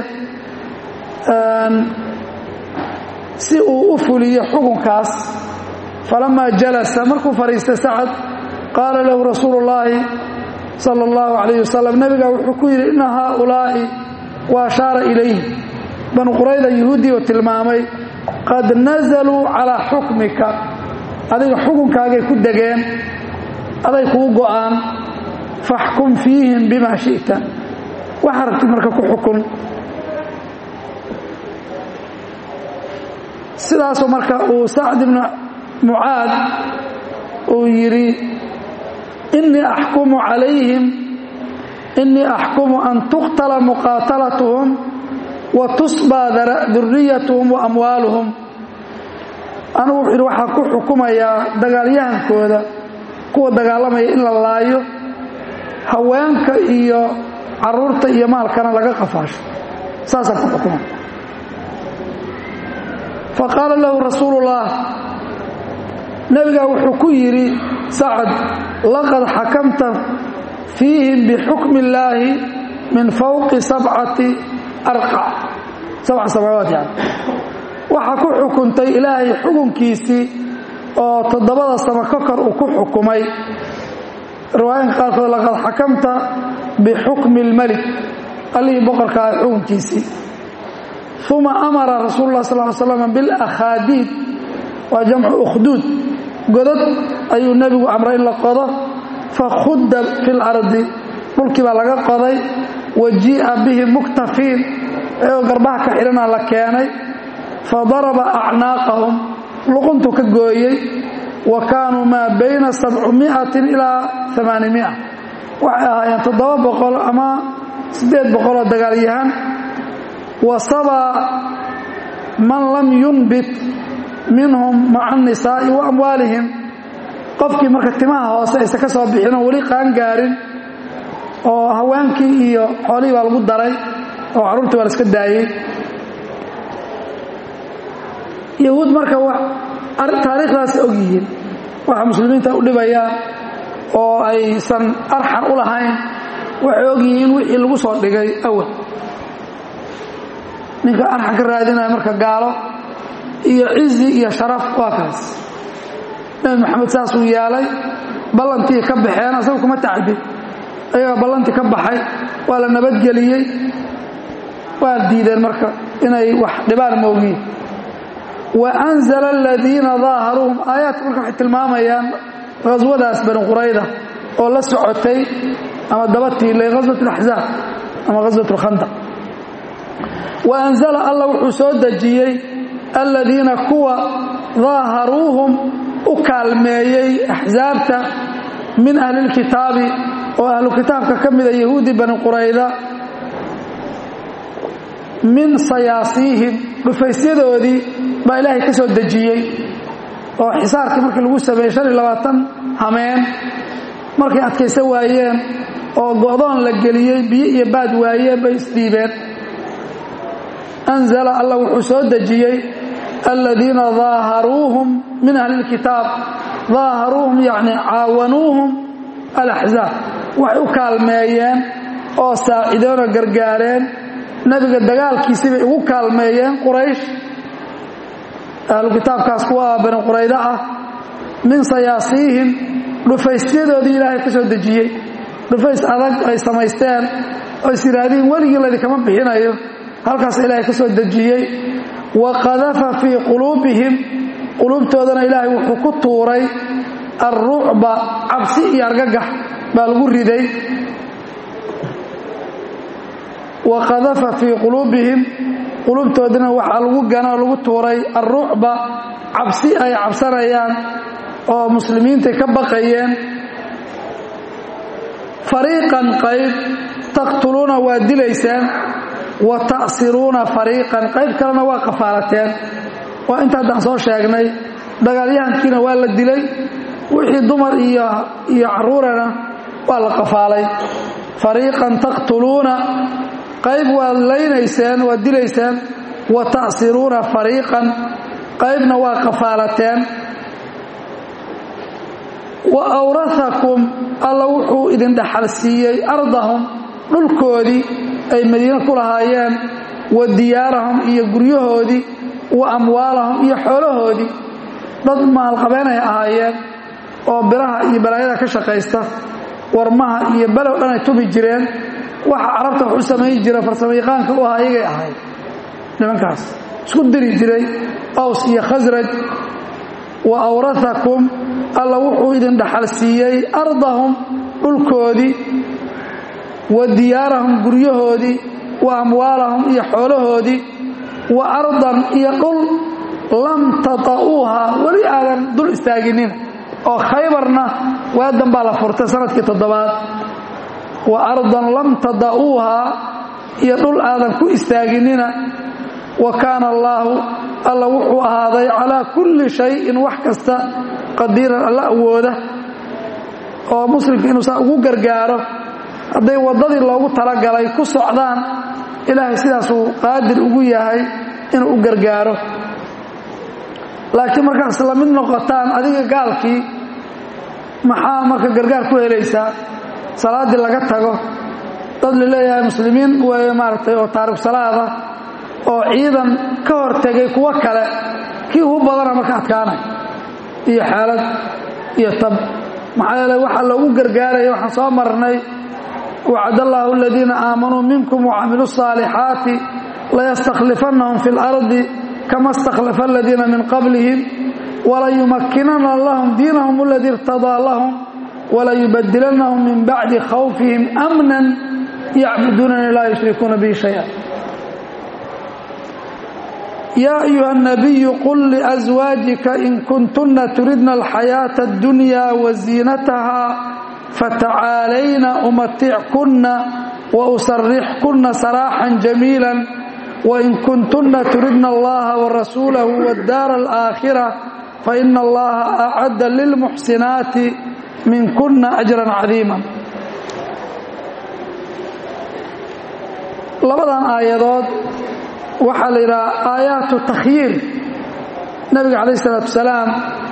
si uu u fuliyo xukunkaas falamaa jalasa markuu fadhiistay sacad qaala lahu rasuulu اllaahi sala اllahu calayh wasalam nebiga wuxuu ku yidhi inna haaulaa'i wa ashaara ilayhi banu qurayda yuhuuddii oo tilmaamay qad nazaluu calaa xukmika adiga xukunkaagay ku degeen aday kuu go'aan faxkum fiihim bima shi'ta waxaa rabtid marka ku xukun sidaasoo marka uu sacd ibnu mucaad uu yidhi innii axkumu calayhim innii axkumu an tuqtala muqaatalatuhum wa tusbaa duriyatuhum wa amwaaluhum anugu wuxuu yidhi waxaa ku xukumayaa dagaalyahankooda kuwa dagaalamaya in la laayo haweenka iyo caruurta iyo maalkana laga qafaasho saasaan ku xukuma faqaala lahu rasuulullaah nebigaa wuxuu ku yidhi sacad laqad xakamta fiihim bixukmi illaahi min fawqi sabcati arqac sabca samaawaat yani waxaa ku xukuntay ilaahay xukunkiisii oo toddobada samo ka kor uu ku xukumay riwaayinka qaarkood laqad xakamta bixukmi اlmelik allihii boqorkaa xukunkiisii uma amara rasuulu lah sal l slam biاlakhaadiid waa jamcu ukhduud godod ayuu nebigu amray in la qodo fakhudda fi اlardi dhulkii baa laga qoday wa jii'a bihi muktafiin ayagoo garbaha ka xidhana la keenay fadaraba acnaaqahum luquntuu ka gooyey wa kaanuu maa bayna sabcumiatin ilaa amaanimia waxay ahaayeen toddoba boqol ama siddeed boqoloo dagaalyahan wa sabaa man lam yunbit minhum maca annisaa'i wa amwaalihim qofkii marka timaha hoose aysa ka soo bixin oo weli qaangaarin oo haweenkii iyo xoolihii baa lagu daray oo carruurtii baa la iska daayey yahuud marka taariikhdaas og yihiin waxa muslimiinta u dhibayaan oo aysan arxan u lahayn waxay og yihiin wixii lagu soo dhigay awal ninka arxan ka raadinaya marka gaalo iyo cizi iyo sharaf waa kaas nebi maxamed saasuu yeelay ballantii ka baxeen asaga kuma tacadin ayagaa ballantii ka baxay waa la nabadgeliyey waa diideen marka inay wax dhibaan moogiin waanzala aladiina daaharuuhum aayaadka marka waxay tilmaamayaan ghaswadaas bani qurayda oo la socotay ama daba tiilay ghaswat alaxzaab ama ghaswat alkhandaq wa anzala alla wuxuu soo dejiyey aladiina kuwa daaharuuhum u kaalmeeyey axsaabta min ahli lkitaabi oo ahlu kitaabka ka mida yahuudi bani qurayda min sayaasiihim dhufaysyadoodii baa ilaahay ka soo dejiyey oo xisaarkii markii lagu sameeyey shan iyo labaatan hameen markay adkaysan waayeen oo go'doon la geliyey biyo iyo baad waayeen bay isdhiibeen anzala allah wuxuu soo dejiyey aladiina daaharuuhum min ahli lkitaab daaharuuhum yacni caawanuuhum alaxzaab waxay u kaalmeeyeen oo saacideen oo gargaareen nebiga dagaalkiisii bay ugu kaalmeeyeen quraysh ahlu kitaabkaas kuwa bani quraydo ah min sayaasiihim dhufaysyadoodii ilaahay ka soo dejiyey dhufays adag ay samaysteen oo is yidhaahdiin weligii laydinkama bixinayo halkaas ilaahay ka soo dejiyey wa qadafa fii quluubihim quluubtoodana ilaahay wuxuu ku tuuray alrucba cabsi iyo argagax baa lagu riday wa qadafa fii quluubihim quluubtoodana waxaa lagu ganoo lagu tuuray alrucba cabsi ay cabsanayaan oo muslimiintay ka baqayeen fariiqan qayb taqtuluuna waa dilaysaan wa ta'siruuna fariiqan qayb kalena waa qafaalateen waa inta haddaan soo sheegnay dagaalyahankiina waa la dilay wixii dumar iyo iyo carruurana waa la qafaalay fariiqan taqtuluuna qayb waad laynayseen waad dilayseen wa ta'siruuna fariiqan qaybna waa qafaalateen wa awrahakum alla wuxuu idin dhaxal siiyey ardahum dhulkoodii ay madiine ku lahaayeen wa diyaarahum iyo guryahoodii wa amwaalahum iyo xoolahoodii dad maalqabeenay ahaayeen oo biraha iyo balaayada ka shaqaysta warmaha iyo below dhan ay tubi jireen waxa carabta wax u samayn jira farsamayaqaanka u ahaa iyagay ahayd nimankaas isku diri jiray aws iyo khasraj wa awrahakum alla wuxuu idin dhaxal siiyey ardahum dhulkoodii wa diyaarahum guryahoodii wa amwaalahum iyo xoolahoodii wa ardan iyo dhul lam tata'uuha weli aadan dul istaaginina oo khaybarna waadan baa la furtay sanadkii toddobaad wa ardan lam tada'uuhaa iyo dhul aadan ku istaaginina wa kaana allaahu alla wuxuu ahaaday calaa kulli shayin wax kasta qadiiran alla awooda oo muslimka inuu saa ugu gargaaro hadday waddadii loogu talagalay ku socdaan ilaahay sidaasuu qaadir ugu yahay inuu u gargaaro laakiin markaad isla mid noqotaan adiga gaalkii maxaa marka gargaar ku helaysaa salaaddii laga tago dad laleeyahay muslimiin weeye maaragtay oo taarikh salaada oo ciidan ka hor tegay kuwo kale kii ugu badana marka adkaanay iyo xaalad iyo tab maxaa yeele waxaa loogu gargaaraya waxaan soo marnay wacad allaahu aladiina aamanuu minkum wacamiluu الصaalixaati layastakhlifannahum fi اlardi kama اstakhlafa aladiina min qablihim walayumakinana lahum diinahum aladii irtadaa lahum walayubadilannahum min bacdi khawfihim amnan yacbuduunani laa yushrikuuna bihi shaya yaa ayuha الnabiyu qul liأswaajika in kuntuna turidna alxayaaةa اddunya waziinataha fatacaalayna umatickuna wausarixkuna saraaxan jamiila wain kuntuna turidna allaha warasuulahu wاddaara alaakhira faina allaha acadda lilmuxsinaati minkuna ajran cadiima labadan aayadood waxaa la yidhaha aayaatu takhyiir nabiga calayh isalaatu wasalaam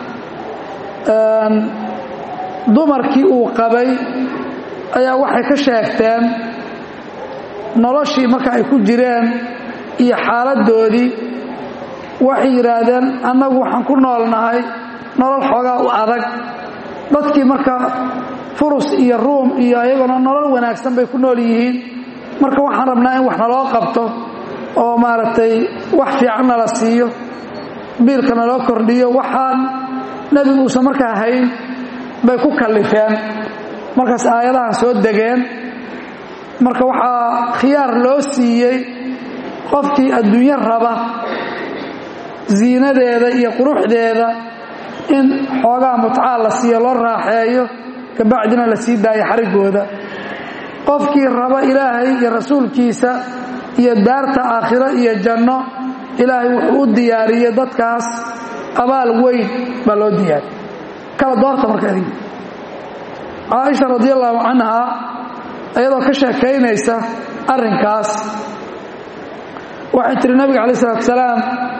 dumarkii uu qabay ayaa waxay ka sheegteen noloshii marka ay ku jireen iyo xaaladdoodii waxay yidhaahdeen annagu waxaan ku noolnahay nolol xoogaa u adag dadkii marka furus iyo ruum iyo ayaguna nolol wanaagsan bay ku nool yihiin marka waxaan rabnaa in wax naloo qabto oo maaragtay wax fiican nala siiyo biilka naloo kordhiyo waxaan nebigu uusan markaa hayn bay ku kallifeen markaas aayadahan soo degeen marka waxaa khiyaar loo siiyey qofkii adduunyo raba ziinadeeda iyo quruxdeeda in xoogaa mutcaa la siiyo loo raaxeeyo kabacdina la sii daayo xariggooda qofkii raba ilaahay iyo rasuulkiisa iyo daarta aakhiro iyo janno ilaahay wuxuu u diyaariyey dadkaas abaal weyn baa loo diyaariyey kala doorta marka adiga caaisha radi allahu canha iyadoo ka sheekaynaysa arrinkaas waxay tiri nabiga calayi isalaatu salaam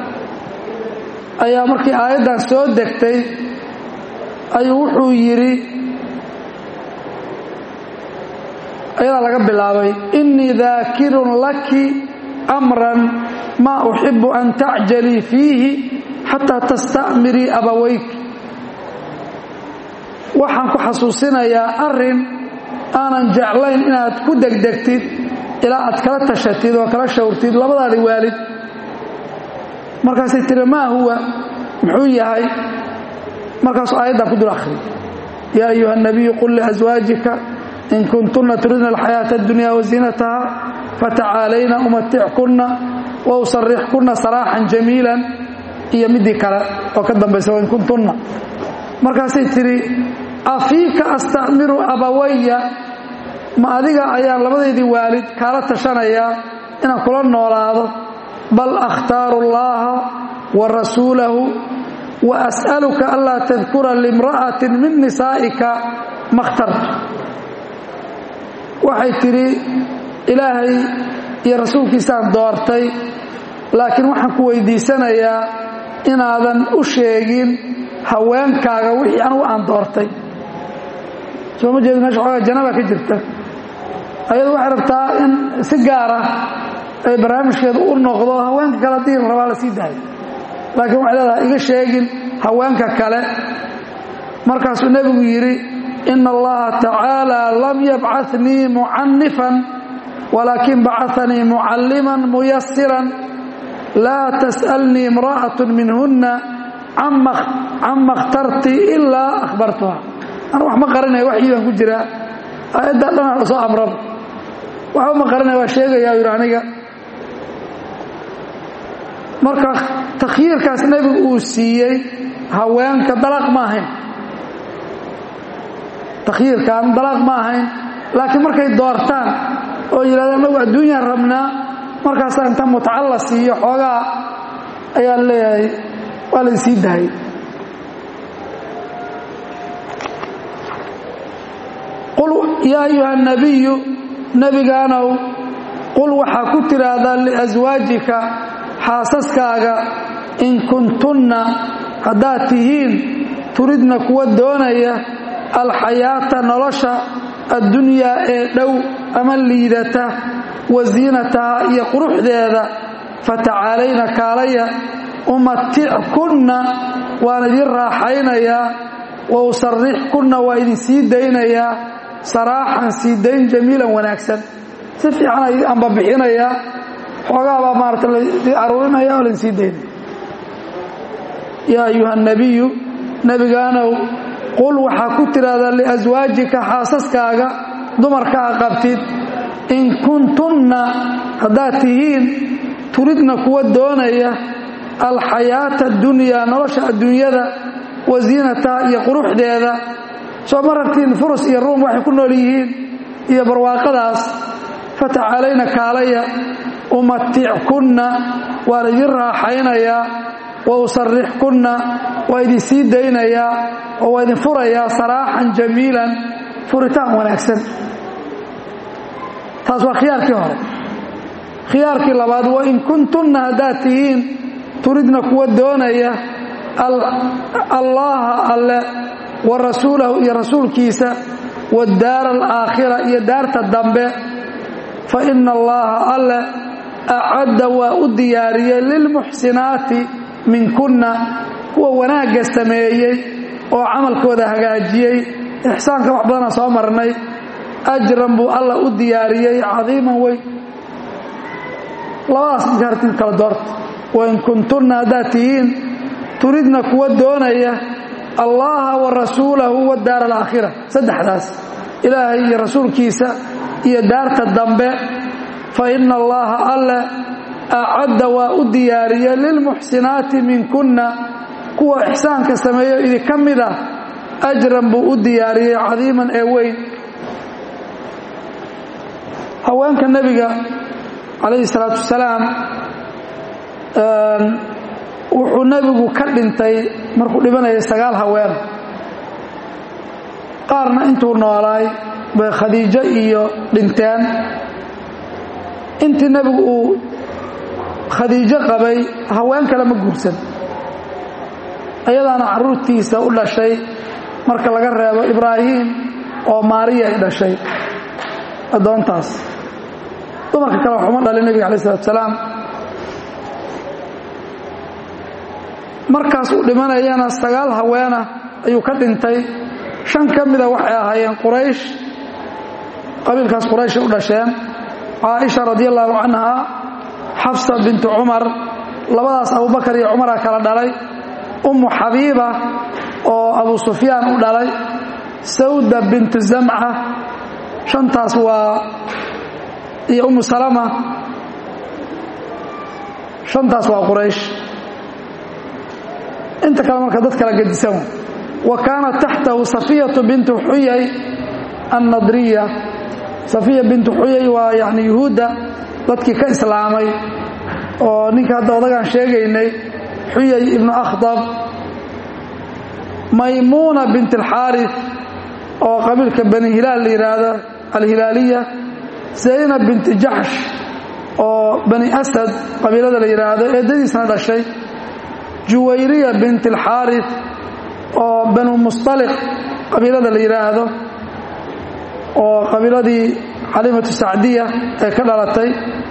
ayaa markii aayaddan soo degtay ayuu wuxuu yidhi ayadaa laga bilaabay innii daakirun laki amran maa uxibu an tacjalii fiihi xataa tasta'mirii abawayk waxaan ku xasuusinayaa arrin aanan jeclayn inaad ku degdegtid ilaa aad kala tashatid oo kala shawrtid labadaadi waalid markaasay tiri maa huwa muxuu yahay markaasuu aayaddan ku dul akhriy yaa ayuha الnabiyu qul liأswaajika in kuntuna turidna alxayaaةa اdunya waziinataha fatacaalayna umatickuna wausarixkuna saraaxan jamiila iyo midii kale oo ka dambaysa wain kuntunna markaasay tidhi afiika astamiru abawaya ma adiga ayaan labadaydii waalid kaala tashanayaa inaan kula noolaado bal akhtaaru allaha wa rasuulahu wa as'aluka anlaa tadkura limra'atin min nisaa'ika ma khtartu waxay tidhi ilaahay iyo rasuulkiisaan doortay laakiin waxaan ku weydiisanayaa inaadan u sheegin haweenkaaga wixii anugu aan doortay soo ma jeedo meesha xoogaa janaba ka jirta ayadu waxay rabtaa in si gaar ah ay barnaamijkeedu u noqdo haweenka kale haddii la rabaa la sii daayo laakiin waxay leedahay iga sheegin haweenka kale markaasuu nebigu yidhi ina allaha tacaala lam yabcatnii mucanifan walaakin bacanii mucalliman muyasiran laa tas'alnii imra'atu minhunna cama اkhtarti ilaa akhbartuha anu wax ma qarinaya waxyii baan ku jiraa aayaddaa dhanaa soo amraba waxba ma qarinaya waa sheegayaa yidhi aniga marka takhyiirkaas nebigu uu siiyey haweenka dalaq ma ahayn takhyiirkan dalaq ma ahayn laakiin markay doortaan oo yidhahda anagu adduunyaan rabnaa markaasaa inta mutca la siiyo xoogaa ayaan leeyahay waa la sii daayay qul yaa ayuha nabiyu nebigaanow qul waxaa ku tidhaahdaa liaswaajika xaasaskaaga in kuntunna haddaad tihiin turidna kuwa doonaya alxayaata nolosha addunyaa ee dhow ama liidata wa ziinataha iyo quruxdeeda fatacaalayna kaalaya umatickunna waan idin raaxaynayaa wa usarrixkunna waa idin sii daynayaa saraaxan sii dayn jamiilan wanaagsan si fiican anba bixinayaa xoogaabaa maarata ladii aruurinaya oo laydin sii daynaya yaa ayuha nabiyu nebigaanow qul waxaa ku tidhaahdaa liaswaajika xaasaskaaga dumarkaa qabtid in kuntunna haddaad tihiin turidna kuwa doonaya alxayaata addunyaa nolosha adduunyada wa ziinataha iyo quruxdeeda soo ma rabtiin furus iyo ruum waxay ku nool yihiin iyo barwaaqadaas fatacaalayna kaalaya umatickunna waan idin raaxaynayaa wa usarrixkunna waa idin sii daynayaa oo waa idin furayaa saraaxan jamiilan furitaan wanaagsan taas waa khiyaarkii hore khiyaarkii labaad wa in kuntunna haddaad tihiin turidna kuwa doonaya allaha alle wa rasuulahu iyo rasuulkiisa wadaara alaakhira iyo daarta dambe fa ina allaha alle acadda waa u diyaariyey lilmuxsinaati minkunna kuwa wanaagga sameeyey oo camalkooda hagaajiyey ixsaanka wax badana soo marnay ajran buu alla u diyaariyey cadiiman weyn labadaas markaartin kala doorta wain kuntunna haddaad tihiin turidna kuwa doonaya allaha wa rasuulahu wadaara alaakhira saddexdaas ilaahay iyo rasuulkiisa iyo daarta dambe fa ina allaha alle acadda waa u diyaariyey lilmuxsinaati minkunna kuwa ixsaanka sameeyo idinka mid ah ajran buu u diyaariyey cadiiman ee weyn haweenka nebiga calayhi salaatu wasalaam wuxuu nebigu ka dhintay markuu dhibanayay sagaal haween qaarna intuu noolaay bay khadiijo iyo dhinteen intii nebigu uu khadiijo qabay haween kale ma guursan ayadaana carruurtiisa u dhashay marka laga reebo ibraahim oo maariya ay dhashay addoontaas dumarka kale waxuma dhalin nebiga alai salatu salaam markaas uu dhimanayana sagaal haweena ayuu ka dhintay shan ka mida waxay ahaayeen quraysh qabiilkaas qurayshay u dhasheen caaisha radi allaahu canha xafsa bintu cumar labadaas abubakar iyo cumara kala dhalay ummu xabiiba oo abu sufyaan u dhalay sawda bintu zamca shantaas waa iyo ummu salama shantaas waa quraysh inta kale marka dad kala gedisan wa kaanat taxtahu safiyatu bintu xuyay annadriya safiya bintu xuyay waa yani yuhuudda dadkii ka islaamay oo ninka hadda odagaan sheegaynay xuyay ibnu akhdab maymuuna bint alxaaris oo qabiilka bani hilaal la yidhaahdo alhilaaliya zaynab binti jaxsh oo bani asad qabiilada la yidhaahdo eedadiisna dhashay juwayriya bint alxaaris oo banu mustaliq qabiilada la yidhaahdo oo qabiiladii xalimatu sacdiya ee ka dhalatay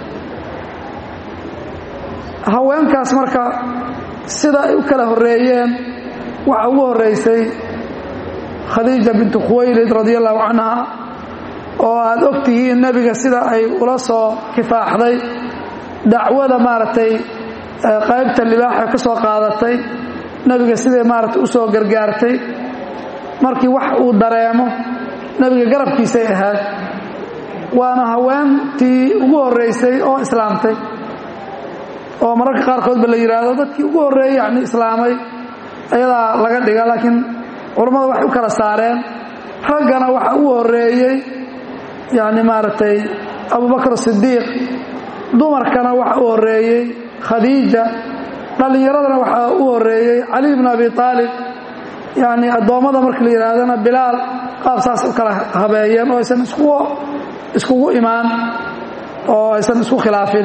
haweenkaas marka sida ay u kala horeeyeen waxaa ugu horeysay khadiija bintu khuwaylid radi allahu canha oo aad og tihiin nebiga sida ay ula soo kifaaxday dacwada maaragtay qaybta libaaxa ka soo qaadatay nebiga siday maaragtay u soo gargaartay markii wax uu dareemo nebiga garabkiisay ahayd waana haweentii ugu horeysay oo islaamtay oo mararka qaarkoodba la yidhaahdo dadkii ugu horreeyey yani islaamay ayadaa laga dhiga laakiin culammada waxay u kala saareen raggana waxa ugu horeeyey yani maaragtay abubakr sidiiq dumarkana waxa u horeeyey khadiija dhallinyaradana waxaa u horeeyey cali bn abi aalib yani addoommada markii la yidhaahdana bilaal qaab saas u kala habeeyeen oo aysan iskugu imaan oo aysan isku khilaafin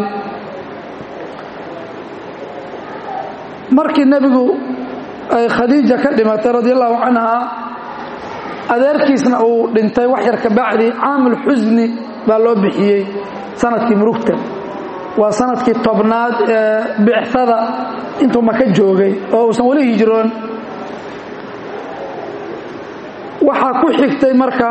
markii nebigu ay khadiija ka dhimatay radi allahu canha adeerkiisna uu dhintay wax yar ka bacdi caamul xusni baa loo bixiyey sanadkii murugta waa sanadkii tobnaad ee bicada intuu maka joogay oo uusan weli hijroon waxaa ku xigtay marka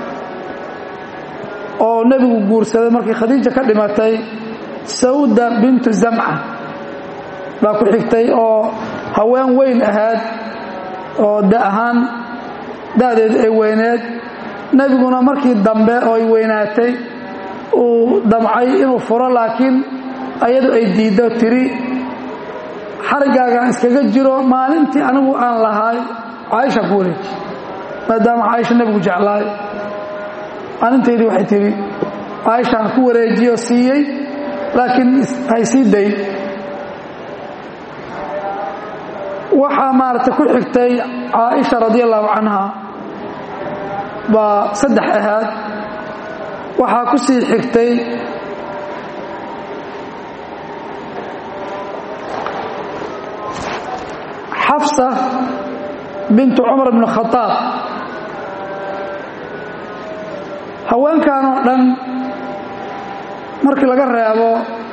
oo nebigu guursaday markii khadiija ka dhimatay sawda bintu zamca baa ku xigtay oo haween weyn ahayd oo da ahaan da'deedu ay weyneed nebiguna markii dambe oo ay weynaatay uu damcay inuu furo laakiin ayadu ay diiddo tiri xarigaagaan iskaga jiro maalintii anigu aan lahaay caaisha ku wareeji maadaama caaisha nebigu jeclaay maalintaydii waxay tihi caaishaan ku wareejiyo siiyey laakiin hay sii day waxaa maaragtay ku xigtay caaisha radi allahu canha baa saddex ahaad waxaa ku sii xigtay xafsa bintu cumar bn khadaab haweenkan oo dhan markii laga reebo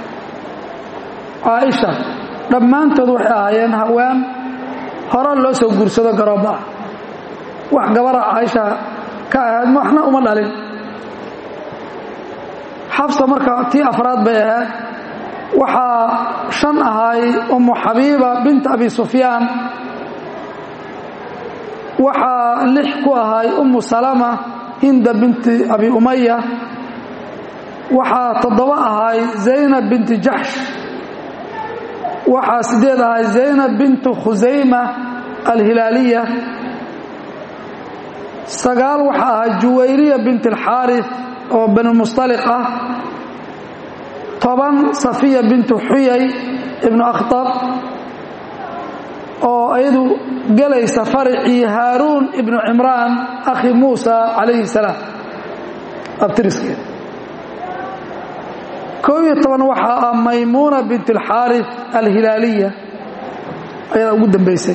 caaisha dhammaantood waxay ahaayeen haween hore loo soo guursado garooba ah wax gabara caaisha ka ahayd waxna uma dhalin xafsa marka tii afraad bay ahayd waxaa shan ahaay ummu xabiiba binta abi sufyaan waxaa lix ku ahaay ummu salama hinda binti abi umaya waxaa toddoba ahaay zaynab binti jaxsh waxaa sideed ahaay zaynab bintu khusayma alhilaaliya sagaal waxaa ahaa juwayriya bint alxaaris oo bani mustaliq ah toban safiya bintu xuyay ibnu akhtab oo iyadu gelaysa faricii haaruun ibnu cimraan akhi muusa calayhi salaam abtiriskeeda koob iyo toban waxaa ah maymuuna bint alxaaris alhilaaliya ayadaa ugu dambaysay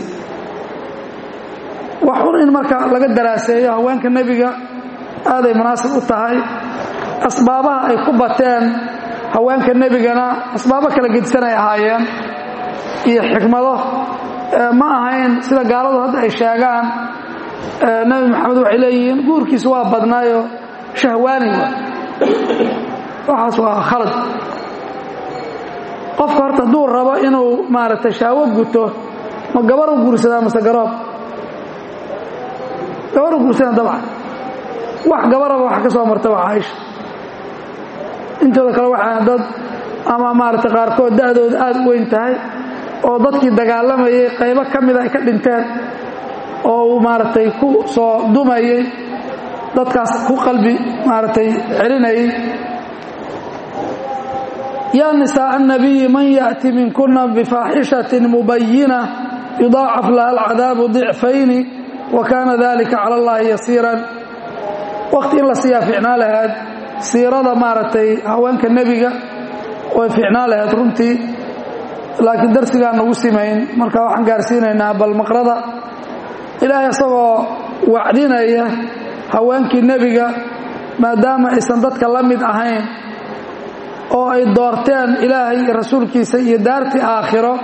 waxun in marka laga daraaseeyo haweenka nebiga aaday munaasib u tahay asbaabaha ay ku bateen haweenka nebigana asbaabo kala gedisanay ahaayeen iyo xikmado ma ahayn sida gaaladu hadda ay sheegaan nebi maxamed waxay leeyihiin guurkiisu waa badnaayo shahwaani wa waxaas waa khalad qofka horta hadduu rabo inuu maaragtay shahwo guto ma gabar u guursadaa mase garoob gabar u guursadaan dabcan wax gabaraba wax ka soo marta waa caaisha intooda kale waxaa dad ama maaragtay qaarkood da'dooda aada u weyn tahay oo dadkii dagaalamayay qaybo ka mida ay ka dhinteen oo uu maaragtay ku soo dumayey dadkaas ku qalbi maaragtay celinayay yaa nisaءa الnabiyi man yaأti minkuna bifaaxishaةi mubayina yudaacaf laha alcadaabu ضicfayni wa kaana dalika calى اllahi yasiira waqti in la siiyaa ficnaa lahayd siirada maaragtay haweenka nebiga way ficnaa lahayd runtii laakiin darsigaan nagu simayn marka waxaan gaarsiinaynaa bal maqrada ilaahay isagoo wacdinaya haweenkii nebiga maadaama aysan dadka la mid ahayn oo ay doorteen ilaahay iyo rasuulkiisa iyo daartii aakhiro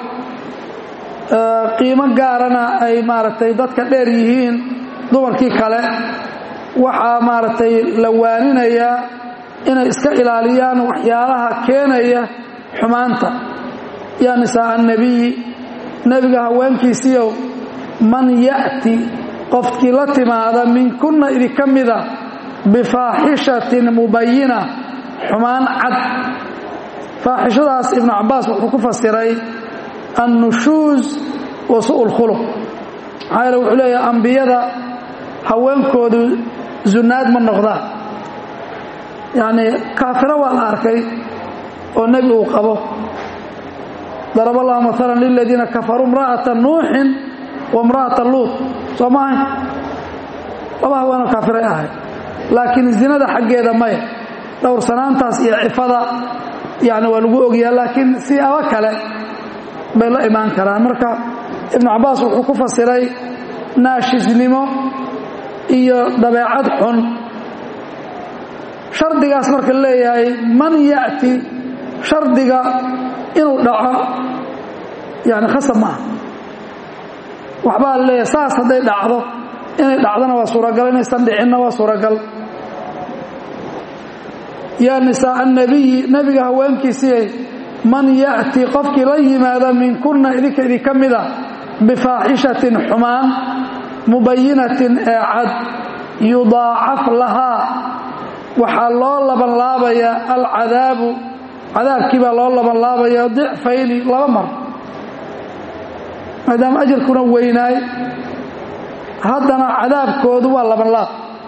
qiimo gaarana ay maaragtay dadka dheer yihiin dumarkii kale waxaa maaragtay la waaninayaa inay iska ilaaliyaan waxyaalaha keenaya xumaanta yaa nisaaa annabiyi nebiga haweenkiisiiow man ya'ti qofkii la timaada minkunna idinka mida bifaaxishatin mubayina xumaan cad faaxishadaas ibnu cabbaas wuxuu ku fasiray annushuus wa su'u lkhuluq maxaa yeele wuxuu leeyahay ambiyada haweenkoodu zunaad ma noqdaan yacnii kaafiro waa la arkay oo nebi uu qabo darab allahu maalan liladiina kafaruu imra'ata nuuxin wa imra'ata luut soo maahay laba haweenoo kaafiray ahayd laakiin zinada xaggeeda maya dhowrsanaantaas iyo cifada yani waa lagu ogyaha laakiin siyaabo kale bay la imaan karaan marka ibnu cabbaas wuxuu ku fasiray naashisnimo iyo dabeecad xun shardigaas marka leeyahay man ya'ti shardiga inuu dhaco yani khasab ma aha waxbaa leeyahay saas hadday dhacdo inay dhacdona waa suuragal inaysan dhicinna waa suuragal yaa nisaaa annabiyi nebiga haweenkiisii man ya'ti qofkii la yimaada minkunna idinka idinka mida bifaaxishatin xumaan mubayinatin ee cad yudaacaf lahaa waxaa loo labanlaabayaa alcadaabu cadaabkii baa loo labanlaabaya dicfayni laba mar maadaama ajarkuna weynaay haddana cadaabkoodu waa labanlaab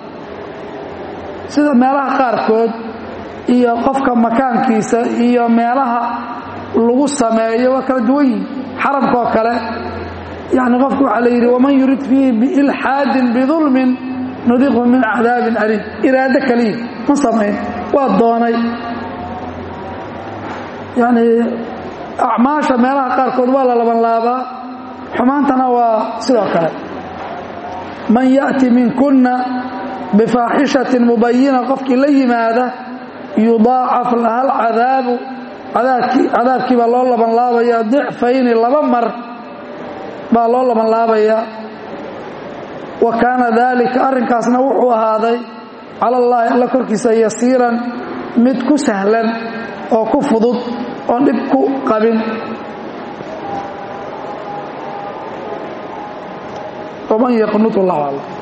sida meelaha qaarkood iyo qofka makaankiisa iyo meelaha lagu sameeyo waa kala duwan yihin xaramkaoo kale yani qofku waxaa la yidhi waman yurid fiihi biilxaadin bidulmin nudiqhu min cadaabin aliim iraado kaliya ma samayn waa doonay yani acmaasha meelaha qaarkood waa la labanlaabaa xumaantana waa sidoo kale man ya'ti minkunna bifaaxishatin mubayina qofkii la yimaada yudaacaf laha alcadaabu cadaabkii baa loo labanlaabaya dicfayni laba mar baa loo labanlaabayaa wa kaana daalika arrinkaasna wuxuu ahaaday cala allaahi alla korkiisa yasiiran mid ku sahlan oo ku fudud oon dhib ku qabin waman yaqnut allahu aclam